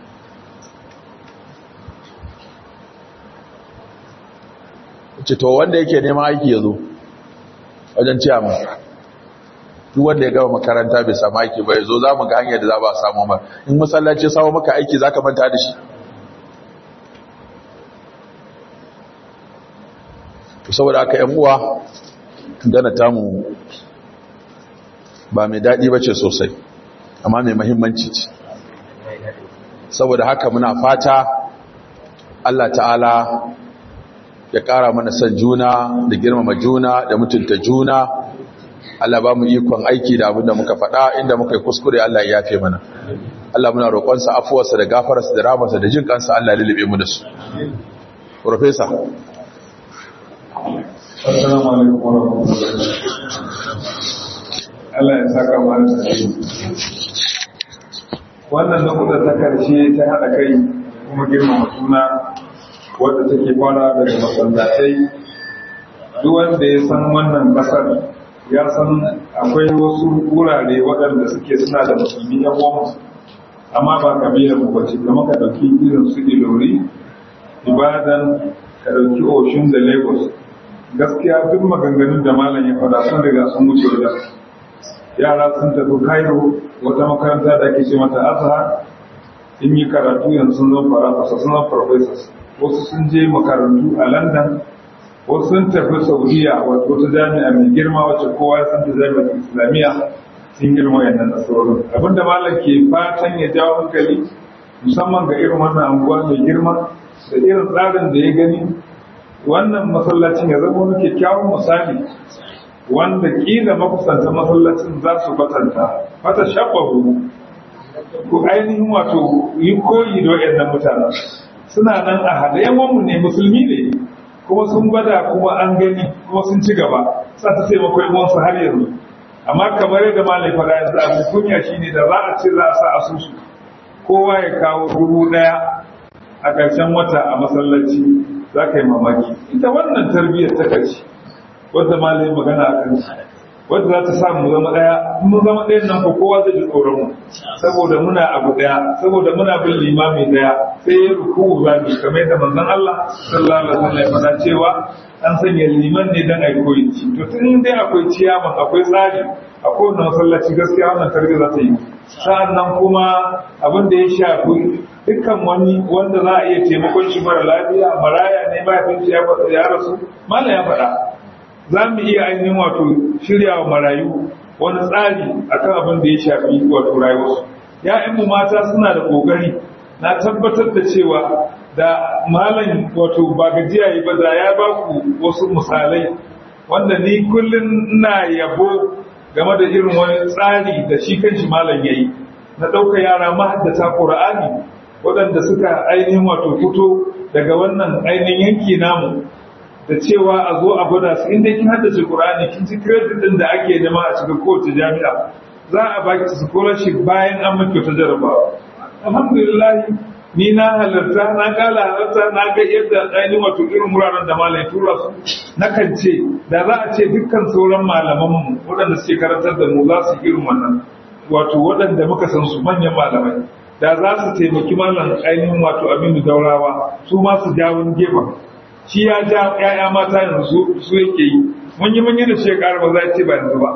ce to wanda yake neman aiki ya zo wajen ciyaman duk wanda ya gama makaranta bai samu aiki ba ya zo za mu ga hanyar da za ba a samu ba in masallaci samu maka aiki za ka manta da shi saboda aka yan uwa gana tamu ba mai daɗi ba ce sosai amma mai mahimmanci ce saboda haka muna fata Allah ta'ala ya ƙara mana son juna da girmama juna da mutunta juna Allah ba mu ikon aiki da abin da muka faɗa inda muka yi kuskure Allah ya yafe mana Allah muna roƙonsa afuwarsa da gafararsa da ramarsa da jin kansa Allah lulube mu da su Professor Assalamu alaikum warahmatullahi Allah ya saka mana da Wannan lokuta ta karshe ta haɗa kai kuma girmama suna wadda take fara daga masallatai duk wanda ya san wannan ƙasar ya san akwai wasu wurare waɗanda suke suna da musulmi yan uwansu amma ba kabilar mu bace kamar ka ɗauki irin su ilori ibadan ka ɗauki oshun da lagos gaskiya duk maganganun da malam ya faɗa sun riga sun wuce wajen yara sun tafi cairo wata makaranta da ake ce mata azhar in yi karatu yanzu sun zama farafasa sun zama professors wasu sun je makarantu a london wasu sun tafi saudiya wato wata jami'a mai girma wacce kowa ya san ta jami'ar islamiyya sun girma yannan nasarorin abinda malam ke fatan ya jawo hankali musamman ga irin wannan anguwa mai girma da irin tsarin da ya gani wannan masallacin ya zama wani kyakkyawan misali wanda kila makusanta masallacin za su batanta fata shabahu ko ainihin wato yi koyi da waɗannan mutane suna nan a haɗe yawanmu ne musulmi ne kuma sun gwada kuma an gani kuma sun ci gaba sa ta taimako yawansu har yanzu amma kamar yadda malai fara yanzu abu kunya shine da za a ce za a sa asusu kowa ya kawo dubu ɗaya a ƙarshen wata a masallaci za ka yi mamaki ita wannan tarbiyyar ta ƙarshe wadda malai magana a kan wadda za ta samu zama ɗaya mun zama ɗayan nan ko kowa zai ji tsoron mu saboda muna abu ɗaya saboda muna bin limami ɗaya sai ya ruku za mu kamar yadda manzon Allah sallallahu alaihi wasallam ya faɗa cewa an sanya liman ne dan ai koyi to tun dai akwai ciyaman akwai tsari a kowane masallaci gaskiya wannan tarbiyya za ta yi sa'annan kuma abin da ya shafi dukkan wani wanda za a iya taimakon shi mara lafiya maraya ne mahaifin shi ya rasu malam ya faɗa za mu iya ainihin wato shirya wa marayu wani tsari akan abin da ya shafi wato rayuwarsu ya'yanmu mata suna da ƙoƙari na tabbatar da cewa da malam wato ba gajiya yi ba da ya ba ku wasu misalai wanda ni kullum ina yabo game da irin wani tsari da shi kanshi malam ya yi na ɗauka yara mahaddata ƙura'ani waɗanda suka ainihin wato fito daga wannan ainihin yanki namu da cewa a zo a gwada su inda kin haddace Qur'ani kin ci credit din da ake nema a cikin kowace jami'a za a baki scholarship bayan an miki ta jarabawa alhamdulillah ni na halarta na kala halarta na ga yadda ainihin wato irin wuraren da malai tura su na kan ce da za a ce dukkan sauran malaman mu waɗanda suke karantar da mu za su irin wannan wato waɗanda muka san su manyan malamai da za su taimaki malam ainihin wato aminu daurawa su ma su jawo gefen shi ya ja ‘ya'ya mata yanzu su yake yi mun yi mun yi da shekara ba za ce ba yanzu ba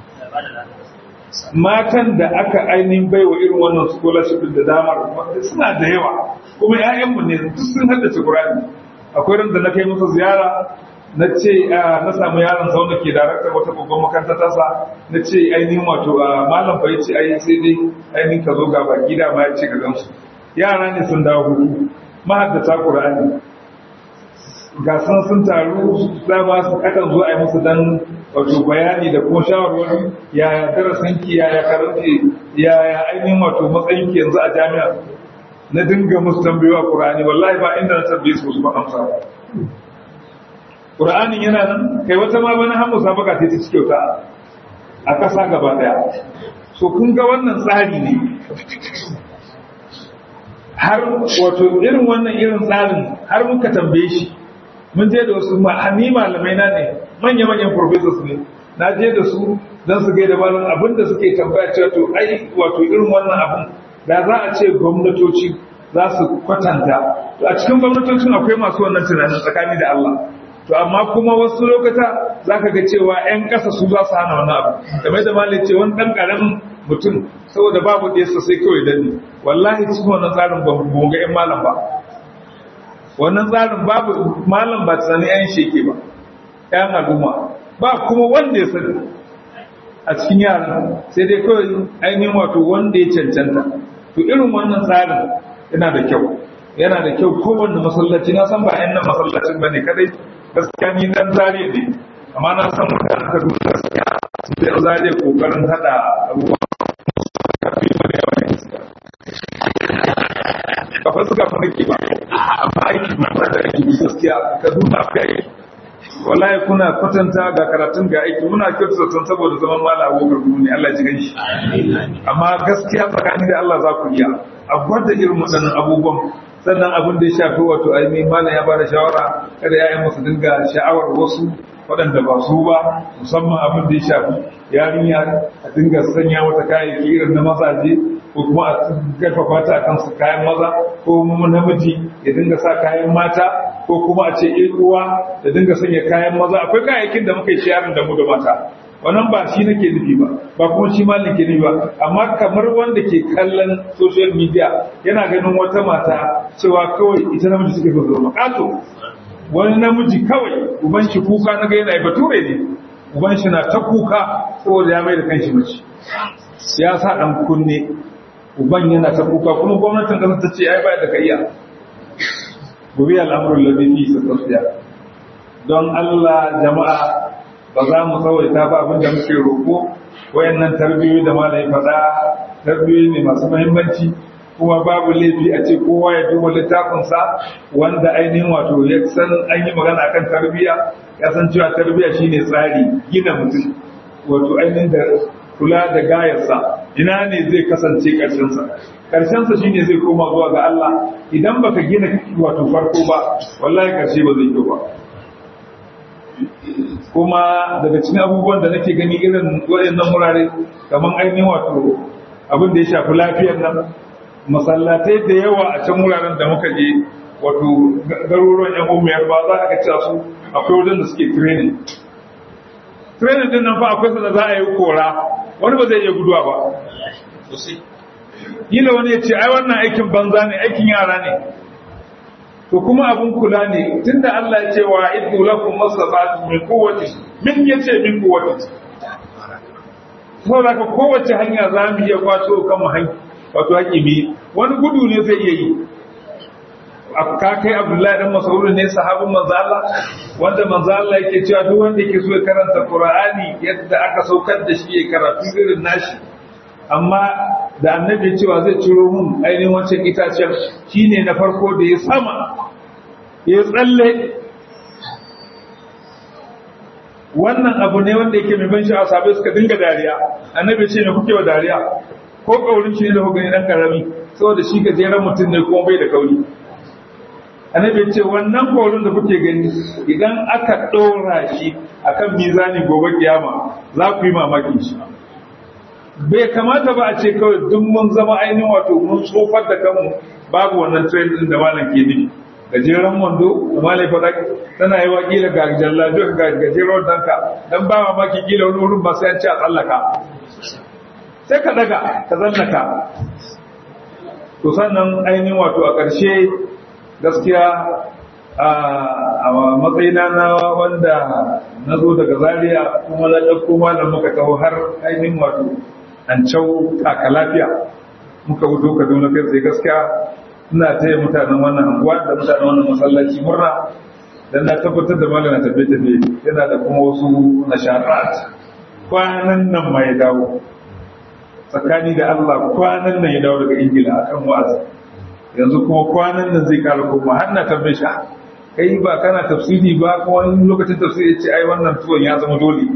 matan da aka ainihin baiwa irin wannan scholarship da damar wanda suna da yawa kuma ‘ya'yanmu ne duk sun haddace Qur'ani akwai ran da na kai musu ziyara na ce na samu yaron sa wanda ke daraktar wata babban makaranta ta sa na ce ainihin wato malam bai ce ai sai dai ainihin ka zo ga baki da ma ya ce ka gamsu yara ne sun dawo hutu mahaddata Qur'ani ga sun sun taru dama su akan zo a yi musu dan wato bayani da kuma shawarwari yaya darasin ki yaya karanci yaya ainihin wato matsayin ki yanzu a jami'a na dinga musu tambayowa Qur'ani wallahi ba inda na tambaye su ba amsa Qur'anin yana nan kai wata ma bana har musabaka sai ta ci kyauta a ƙasa gaba ɗaya so kun ga wannan tsari ne har wato irin wannan irin tsarin har muka tambaye shi mun je da wasu ni malamai na ne manya-manyan professors ne na je da su don su gaida malam abin da suke tambaya cewa to ai wato irin wannan abin da za a ce gwamnatoci za su kwatanta to a cikin gwamnatocin akwai masu wannan tunanin tsakani da Allah to amma kuma wasu lokata za ka ga cewa 'yan ƙasa su za su hana wani abu game da malai ce wani ɗan ƙaramin mutum saboda babu ɗaya sai kawai danne wallahi cikin wannan tsarin ba mu ga 'yan malam ba wannan tsarin babu malam ba tunanin 'yan sheke ba 'yan al'umma ba kuma wanda ya sani a cikin yaran sai dai kawai ainihin wato wanda ya cancanta to irin wannan tsarin yana da kyau yana da kyau kowanne masallaci na san ba 'yan nan masallacin ba ne kadai gaskiya ni dan zare ne amma na san mutanen kaduna gaskiya sai an zare kokarin hada abubuwa kafin mu da yawan iska kafa suka fi nake ba amma aiki ba da aiki gaskiya kaduna akwai aiki wallahi kuna kwatanta ga karatun ga aiki muna kyautu zaton saboda zaman mala abokar gudu ne Allah ji gan shi amma gaskiya tsakani da Allah za ku iya a gwada irin waɗannan abubuwan sannan abin da ya shafi wato ainihin malam ya bada shawara kada ya'yan musu dinga sha'awar wasu waɗanda ba su ba musamman abin da ya shafi yarinya a dinga sanya mata kayayyaki irin na mazaje ko kuma a karfafa ta akan su kayan maza ko kuma namiji ya dinga sa kayan mata ko kuma a ce in uwa da dinga sanya kayan maza akwai kayayyakin da muka yi sharing da mu da mata wannan ba shi nake nufi ba ba kuma shi ma nake nufi ba amma kamar wanda ke kallon social media yana ganin wata mata cewa kawai ita namiji suke so zama kato wani namiji kawai uban shi kuka na ga yana bature ne uban shi na ta kuka saboda ya mai da kanshi mace ya sa dan kunne uban yana ta kuka kuma gwamnatin kasar ta ce ai ba da ka iya gobe al'amuran labifi su tafiya don Allah jama'a ba za mu tsawaita ba abin da muke roƙo wayannan tarbiyoyi da malai faɗa tarbiyoyi ne masu muhimmanci kuma babu laifi a ce kowa ya duba littafinsa wanda ainihin wato ya san an yi magana akan tarbiyya ya san cewa tarbiyya shine tsari gina mutum wato ainihin da kula da gayarsa ina ne zai kasance ƙarshensa ƙarshensa shine zai koma zuwa ga Allah idan baka gina wato farko ba wallahi ƙarshe ba zai kyau ba kuma daga cikin abubuwan da nake gani irin waɗannan wurare kamar ainihin wato abin da ya shafi lafiyar nan masallatai da yawa a can wuraren da muka je wato garuruwan yan umiyar ba za a ga cewa su akwai wajen da suke training training din nan fa akwai sa da za a yi kora wani ba zai iya guduwa ba Kila wani ya ce ai wannan aikin banza ne aikin yara ne to kuma abun kula ne tunda Allah ya ce wa iddu lakum masabatu min quwwati min yace min quwwati saboda ka kowace hanya za mu iya kwato kan mu hanya wato hakimi wani gudu ne zai iya yi ka kai Abdullahi dan Mas'ud ne sahabin manzo Allah wanda manzo Allah yake cewa duk wanda yake so ya karanta Qur'ani yadda aka saukar da shi ya karatu irin nashi amma da annabi cewa zai ciro mun ainihin wancan itacen shine na farko da ya sama ya tsalle wannan abu ne wanda yake mai ban sha'awa sabai suka dinga dariya annabi ce me kuke wa dariya ko kaurin shi ne da hukuni dan karami saboda shi gajeren mutum ne kuma bai da kauri annabi ce wannan kaurin da kuke gani idan aka ɗora shi akan mizani gobe kiyama za ku yi mamakin shi bai kamata ba a ce kawai duk mun zama ainihin wato mun tsofar da kanmu babu wannan trend din da malam ke nufi gajeren wando da malai faɗa tana yi wa kila ga jallabi ga gajeren danka dan ba mamaki kila wani wurin ba sai an ce a tsallaka sai ka daga ka tsallaka to sannan ainihin wato a ƙarshe gaskiya a matsayina na wanda na zo daga zaria kuma na ɗauko malam muka taho har ainihin wato an cau taka lafiya muka wuto kaduna kai sai gaskiya ina taya mutanen wannan anguwa da mutanen wannan masallaci murna dan na tabbatar da malama tafe tafe yana da kuma wasu nasharat kwanan nan mai dawo tsakani da Allah kwanan nan ya dawo daga Ingila akan wa'azi yanzu kuma kwanan nan zai kara koma har na tambaye shi kai ba kana tafsiri ba kuma wani lokacin tafsiri ya ce ai wannan tuwon ya zama dole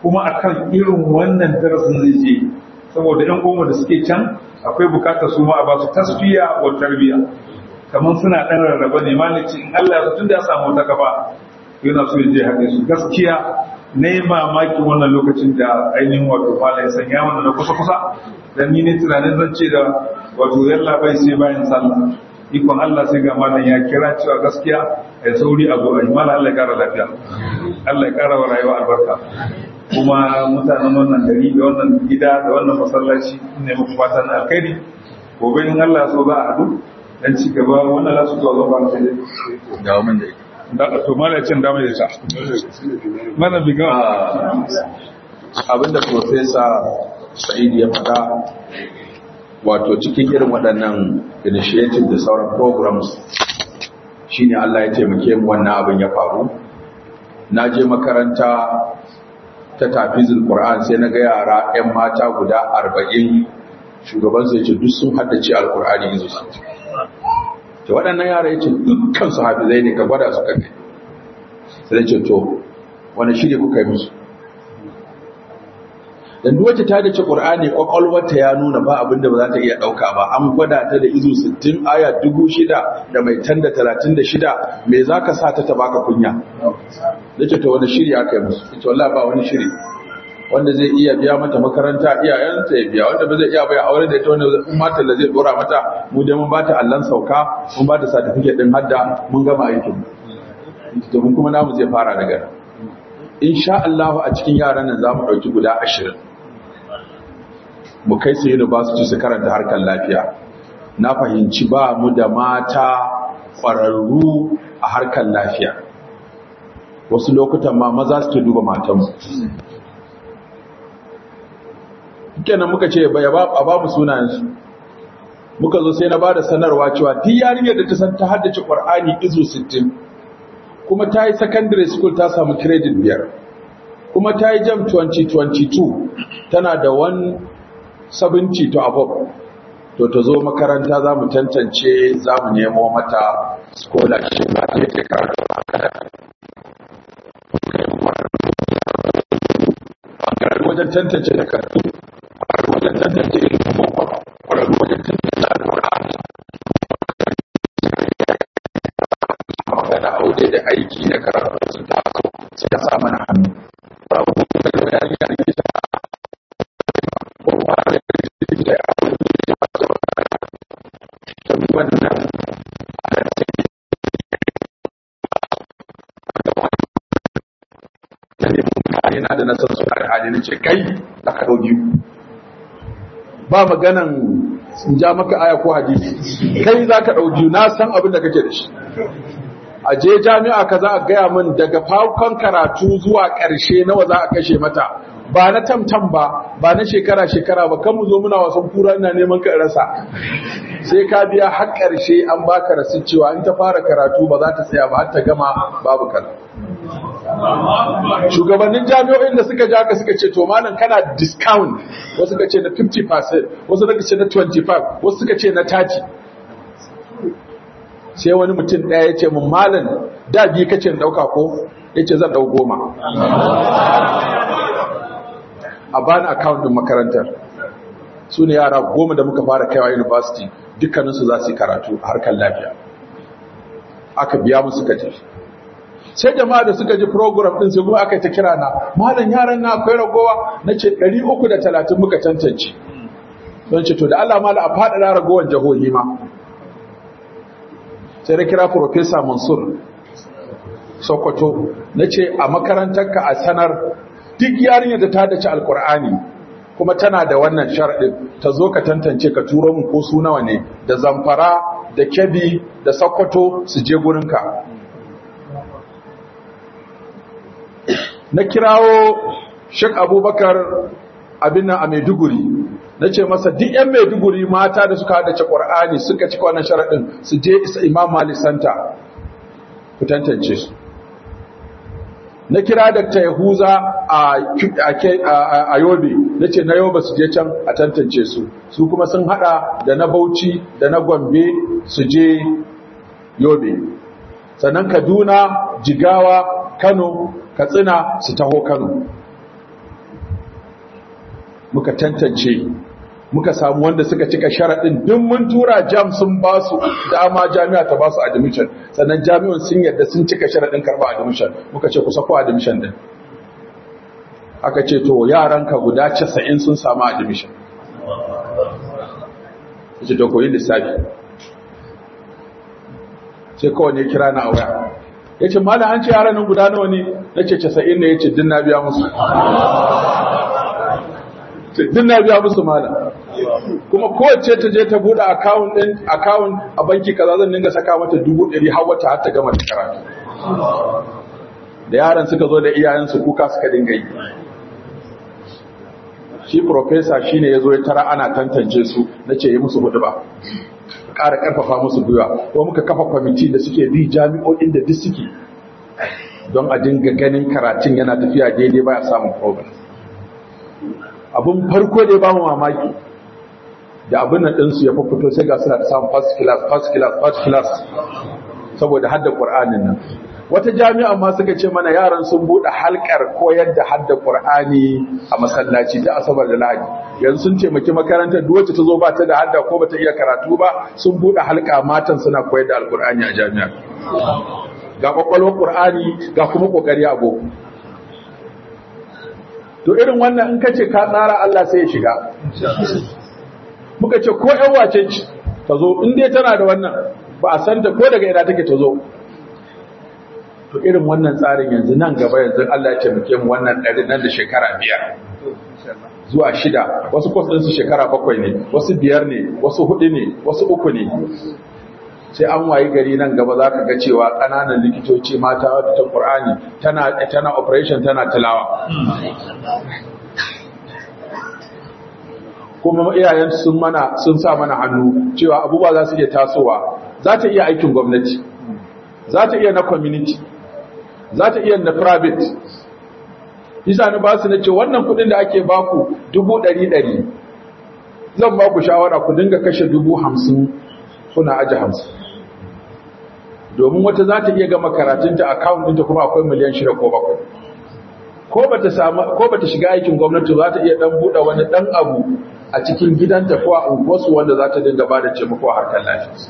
kuma akan irin wannan darasin zai je saboda yan goma da suke can akwai bukatar su ma a ba su tasfiya wa tarbiya kamar suna ɗan rarraba ne malici in Allah ya tun da ya samu wata gaba yana so ya je haɗe su gaskiya na yi mamaki wannan lokacin da ainihin wato mala ya sanya wannan na kusa-kusa dan ni ne tunanin zan ce da wato yalla bai sai bayan sallah ikon Allah sai ga malam ya kira cewa gaskiya ya sauri a zuwa mala Allah ya kara lafiya Allah ya kara wa rayuwa albarka kuma mutanen wannan gari da wannan gida da wannan masallaci ne muku fatan alkhairi gobe in Allah so za a haɗu dan ci gaba wannan za su zuwa zuwa ba sai dawo min da da to mala cin da mai ta mana biga abinda professor Sa'id ya faɗa wato cikin irin waɗannan initiative da sauran programs shine Allah ya taimake mu wannan abin ya faru na je makaranta ta tafizul Qur'an sai na ga yara 'yan mata guda 40 shugaban sai ce duk sun haddace alqur'ani yanzu to waɗannan yara yace dukkan su hafizai ne ka gwada su kai sai ce to wani shirye kuka yi musu dan duk wacce ta dace Qur'ani kwakwalwarta ya nuna ba abin da ba za ta iya dauka ba an gwada ta da izu 60 aya 6000 da mai tanda 36 me zaka sa ta ta baka kunya dace to wani shiri aka yi musu ita wallahi ba wani shiri wanda zai iya biya mata makaranta iyayenta ya biya wanda ba zai iya bai aure da ita wanda in mata da zai dora mata mu dai mun bata allan sauka mun bata certificate din hadda mun gama aikin to mun kuma namu zai fara daga insha Allah a cikin yaran nan zamu dauki guda 20 mu kai su university su karanta harkar lafiya na fahimci ba mu da mata ƙwararru a harkar lafiya wasu lokutan ma maza suke duba matanmu kenan muka ce ba a ba mu sunayensu muka zo sai na ba da sanarwa cewa duk yarinyar da ta san ta haddace ƙwar'ani izu 60 kuma ta yi secondary school ta samu credit biyar kuma ta yi jam 2022 tana da 170 to above to ta zo makaranta za mu tantance za mu nemo mata scholarship ba ta yake karatu wajen tantance da karatu wajen tantance ilimin kwararru wajen tantance al'ur'ani magana aure da aiki da karatu sun taso suka sa mana hannu babu da yari da ne ta kowa da da ya aure da ya fata wannan wannan yana da nasar su da hali ce kai da ka ɗau biyu ba maganan in ja maka aya ko hadisi kai za ka ɗau biyu na san abin da kake da shi a je jami'a ka za a gaya min daga farkon karatu zuwa ƙarshe nawa za a kashe mata ba na tamtam ba ba na shekara-shekara ba kan mu zo muna wasan kura ina neman ka rasa sai ka biya har ƙarshe an baka rasu cewa in ta fara karatu ba za ta tsaya ba har ta gama babu kala shugabannin jami'o'in da suka ja ka suka ce to malam kana discount wasu suka ce na 50% wasu suka ce na 25 wasu suka ce na 30 sai wani mutum ɗaya ya ce mun malam da biyu kace in ɗauka ko ya ce zan ɗau goma a bani account din makarantar su ne yara goma da muka fara kaiwa university dukkaninsu za su yi karatu a harkar lafiya aka biya musu ka tafi sai jama'a da suka ji program din sai kuma aka ta kira na malam yaran na akwai ragowa na ce 330 muka tantance don ce to da Allah mala a faɗaɗa ragowar jihohi ma sai na kira Professor Mansur Sokoto na ce a makarantarka a sanar duk yarinyar da ta dace alkur'ani kuma tana da wannan sharaɗin ta zo ka tantance ka turo mu ko su nawa ne da zamfara da kebi da sokoto su je gurinka na kirawo shek abubakar abin nan a maiduguri na ce masa duk 'yan maiduguri mata da suka haɗace ƙwar'ani suka cika wannan sharaɗin su je isa imam mali santa ku tantance su na kira Dr. Yahuza a Yobe na ce na Yobe su je can a tantance su su kuma sun hada da na Bauchi da na Gombe su je Yobe sannan Kaduna Jigawa Kano Katsina su taho Kano muka tantance muka samu wanda suka cika sharaɗin duk mun tura jam sun ba su dama jami'a ta ba su admission sannan jami'an sun yadda sun cika sharaɗin karɓa admission muka ce ku sako admission din aka ce to yaranka guda 90 sun samu admission ce to koyi lissafi sai kawai ne kira na a waya ya ce malam an ce yaran nan guda nawa ne na ce 90 ne ya ce din na biya musu din na biya musu malam kuma kowace ta je ta bude akawun din akawun a banki kaza zan dinga saka mata dubu ɗari har wata har ta gama ta karatu da yaran suka zo da iyayensu kuka suka dinga yi shi professor shine yazo ya tara ana tantance su nace yi musu hudu ba ƙara ƙarfafa musu gwiwa ko muka kafa kwamiti da suke bi jami'o'in da duk suke don a dinga ganin karatun yana tafiya daidai baya samun problem abin farko da ya ba mu mamaki da abin nan ɗinsu ya fito sai ga suna da samun first class first class first class saboda hadda ƙur'anin nan wata jami'a ma suka ce mana yaran sun buɗe halkar koyar da hadda ƙur'ani a masallaci da asabar da lahadi yanzu sun taimaki makarantar duk wacce ta zo ba ta da hadda ko ba ta iya karatu ba sun buɗe halka matan suna koyar da alƙur'ani a jami'a ga ƙwaƙwalwar ƙur'ani ga kuma ƙoƙari a boko to irin wannan in kace ka tsara Allah sai ya shiga muka ce ko ƴan wace ce ta zo in dai tana da wannan ba a san ta ko daga ina take ta zo to irin wannan tsarin yanzu nan gaba yanzu Allah ya taimake mu wannan ɗari nan da shekara biyar zuwa shida wasu kwas ɗinsu shekara bakwai ne wasu biyar ne wasu hudu ne wasu uku ne sai an wayi gari nan gaba za ka ga cewa ƙananan likitoci mata wadda ta ƙur'ani tana tana operation tana tilawa kuma iyayen sun mana sun sa mana hannu cewa abubuwa za su iya tasowa za ta iya aikin gwamnati za ta iya na community za ta iya na private isa ni ba su na ce wannan kudin da ake baku dubu ɗari ɗari zan ba ku shawara ku dinga kashe dubu hamsin kuna aji hamsin domin wata za ta iya gama karatunta akawun ɗinta kuma akwai miliyan shida ko bakwai ko ba ta shiga aikin gwamnati za ta iya ɗan buɗe wani ɗan abu a cikin gidanta ko a unguwarsu wanda za ta dinga ba da taimako a harkar lafiya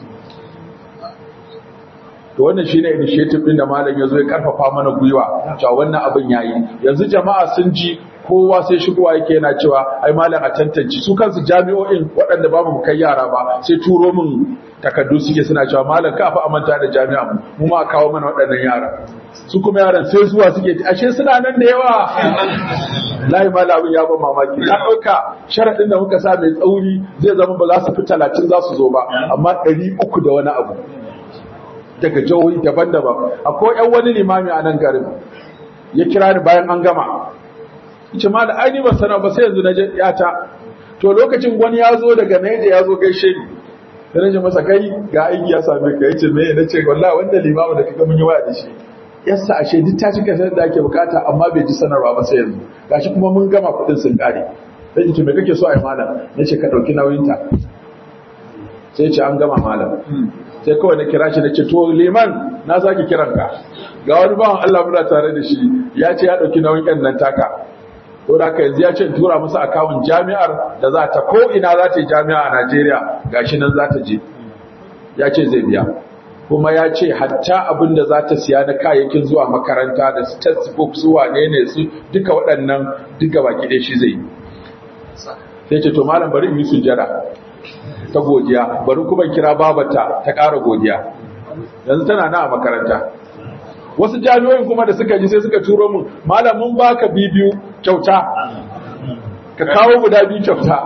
to wannan shine initiative din da malam yazo ya karfafa mana gwiwa cewa wannan abin yayi yanzu jama'a sun ji kowa sai shigowa yake yana cewa ai malam a tantance su kansu jami'o'in waɗanda babu mu kai yara ba sai turo min takaddu suke suna cewa malam ka fa amanta da jami'a mu mu ma kawo mana waɗannan yara su kuma yaran sai zuwa suke ashe suna nan da yawa lahi malamin ya ban mamaki na ɗauka sharaɗin da muka sa mai tsauri zai zama ba za su fi talatin za su zo ba amma ɗari uku da wani abu daga jihohi daban-daban akwai yan wani limami a nan garin ya kira ni bayan an gama ce ma da aini ba sana ba sai yanzu na yata to lokacin wani ya zo daga naija ya zo gaishe ni da na ce masa kai ga aiki ya same ka yace me na ce wallahi wanda limamu da kaga mun yi waya da shi yassa ashe duk ta cika sanar da ake bukata amma bai ji sanarwa ba sai yanzu gashi kuma mun gama kuɗin sun kare sai ce me kake so a yi malam nace ka ɗauki nauyinta sai ce an gama malam sai kawai na kira shi na ce to liman na sake kiran ka ga wani bawan Allah muna tare da shi ya ce ya dauki nauyin yan nan taka to da yanzu ya ce tura musu akawun jami'ar da za ta ko ina za ta yi jami'a a Najeriya gashi nan za ta je ya ce zai biya kuma ya ce hatta abin da za ta siya na kayayyakin zuwa makaranta da textbook su wane ne su duka waɗannan duka baki ɗaya shi zai yi sai ce to malam bari in yi sujjada ta godiya bari kuma kira babata ta ƙara godiya yanzu tana na a makaranta wasu jami'o'in kuma da suka ji sai suka turo mun malamin baka bibiyu kyauta ka kawo guda biyu kyauta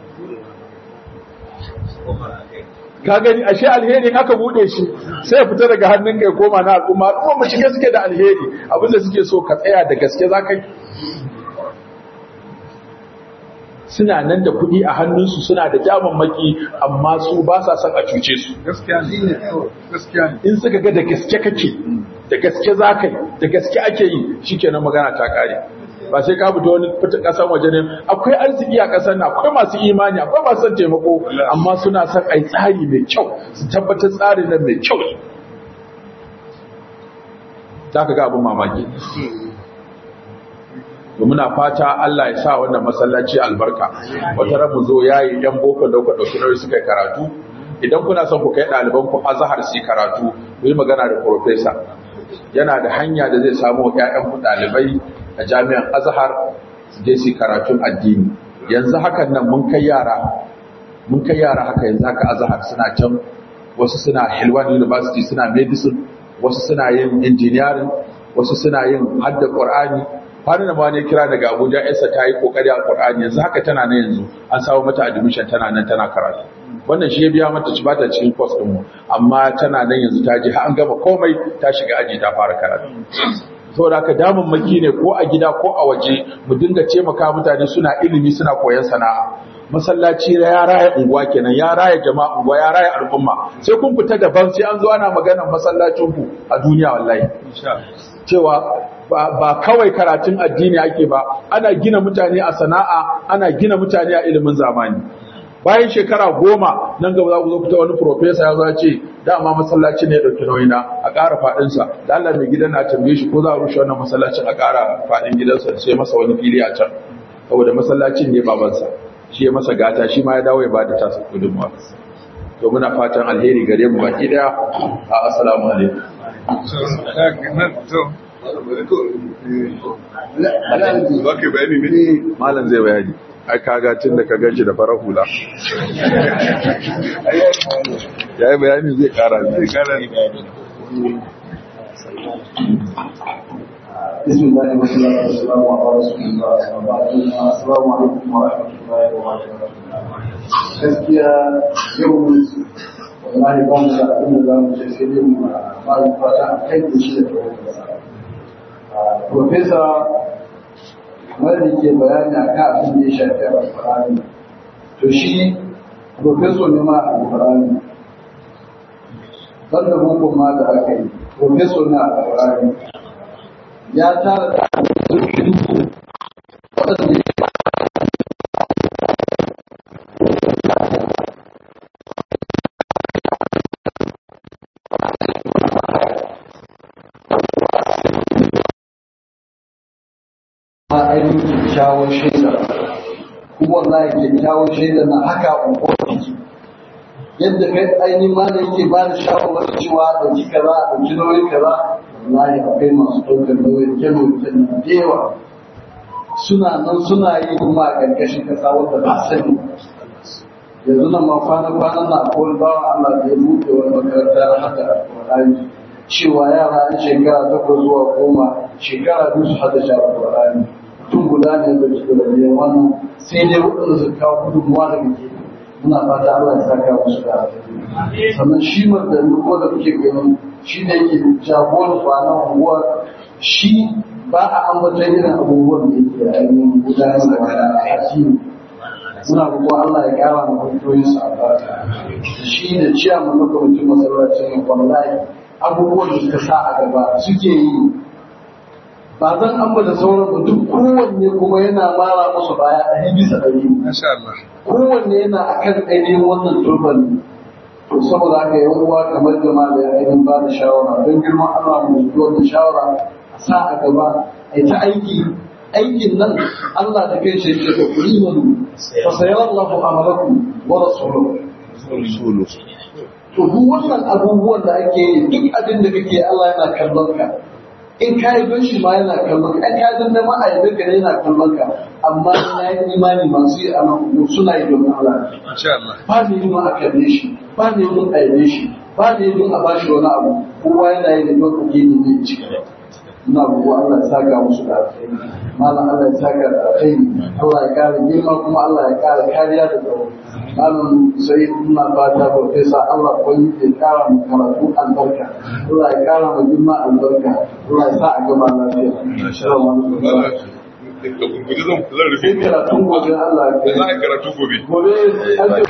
ka gani ashe alheri aka bude shi sai ya fita daga hannun kai koma na al'umma kuma mu shige suke da alheri abinda suke so ka tsaya da gaske za ka yi suna nan da kuɗi a hannunsu suna da damammaki amma su ba sa son a cuce su in suka ga da gaske kake da gaske za ka yi da gaske ake yi shikenan magana ta kare ba sai ka fito wani fita kasan waje ne akwai arziki a kasan nan akwai masu imani akwai masu son taimako amma suna son ai tsari mai kyau su tabbatar tsarin nan mai kyau za ka ga abin mamaki to muna fata Allah ya sa wannan masallaci albarka wata ran mu zo yayi dan boko da kuka dauki nauyi suka karatu idan kuna son ku kai ɗaliban ku azhar su karatu ku yi magana da professor yana da hanya da zai samu ƴaƴan ku ɗalibai a jami'an azhar su je su karatun addini yanzu hakan nan mun kai yara mun kai yara haka yanzu haka azhar suna can wasu suna Hilwan University suna medicine wasu suna yin engineering wasu suna yin hadda Qur'ani kwanan ma ne kira daga Abuja Esa ta yi kokari a Qur'ani yanzu haka tana nan yanzu an samu mata admission tana nan tana karatu wannan shi ya biya mata ci bata cikin course din mu amma tana nan yanzu ta je har an gama komai ta shiga aji ta fara karatu saboda haka damun maki ne ko a gida ko a waje mu dinga taimaka mutane suna ilimi suna koyon sana'a masallaci ya raya unguwa kenan ya raya jama'a unguwa ya raya al'umma sai kun fita daban sai an zo ana maganar masallacin ku a duniya wallahi cewa ba kawai karatun addini ake ba ana gina mutane a sana'a ana gina mutane a ilimin zamani bayan shekara goma nan gaba za ku zo fita wani profesa ya za ce dama masallaci ne ya ɗauki nauyina a ƙara faɗinsa da Allah mai gidan na tambaye shi ko za a rushe wannan masallacin a ƙara faɗin gidansa sai masa wani fili a can saboda masallacin ne babansa shi ya masa gata shi ma ya dawo ya ba da tasa gudunmawa to muna fatan alheri gare mu baki daya a assalamu alaikum malam zai bayani ai kaga tun da ka ganshi da farar hula ya yi bayani zai kara zai kara بسم الله والصلاة والسلام على رسول الله السلام عليكم ورحمة الله وبركاته gaskiya yau wallahi ba mu da abin da za mu ce sai dai mu fara fata a kai da shi da profesa kamar da ke bayani a kan abin da ya shafi alfahari to shi profesor ne ma alfahari banda hukun ma da aka yi profesor na alfahari ya tara da waɗanda ainihin kyakkyawan shaida kuma wallahi kyakkyawan shaida na haka unguwar ciki yadda kai ainihin ma da yake ba da shawarwar cewa ɗauki kaza ɗauki nauyin kaza wallahi akwai masu ɗaukar nauyin kyalo da yawa suna nan suna yi kuma a ƙarƙashin ƙasa wanda ba sani yanzu nan ma kwana-kwanan na akwai bawa Allah da ya buɗe wani makaranta na haka alƙur'ani cewa yara na shekara takwas zuwa goma shekara biyu su hada shara alƙur'ani tun guda ne da ke da biyan wannan sai dai waɗanda su kawo gudunmuwa daga ke muna fata Allah ya saka musu da sannan shi da ko da kuke gani shi da yake jagoran kwanan unguwa shi ba a ambatan irin abubuwan da yake ainihin gudanar da addini muna roƙo Allah ya ƙara ma kungiyoyin su albarka shi da ciyaman na kwamitin masallacin wallahi abubuwan da suka sa a gaba suke yi ba zan ambata sauran ba duk kowanne kuma yana mara musu baya ɗari bisa ɗari kowanne yana akan ainihin wannan turban to saboda haka yan uwa kamar jama'a da ainihin ba da shawara don girman Allah mu ji wannan shawara a sa a gaba a ta aiki aikin nan Allah da kai shi yake da kulimanu fa sayarallahu amalakum wa rasuluhu to duk wannan abubuwan da ake yi duk abin da kake Allah yana kallon ka in ka yi don shi ma yana kallon ka in ka yi don ma a yabe ka yana kallon ka amma na yi imani masu yi amma suna yi don Allah ba ne yi a kalle shi ba ne yi a yabe shi ba ne yi a bashi wani abu kowa yana yi don ka gini ne ci ina roƙo Allah ya saka musu da alkhairi malam Allah ya saka da alkhairi Allah ya kare girma kuma Allah ya kare kariya da tsaro malam sai ina fata profesa Allah kwani ya kara mu karatu albarka Allah ya kara mu girma albarka Allah ya sa a gaba lafiya assalamu alaikum da gurguje zan zan rufe sai karatun gobe Allah ya za a yi karatu gobe gobe an ce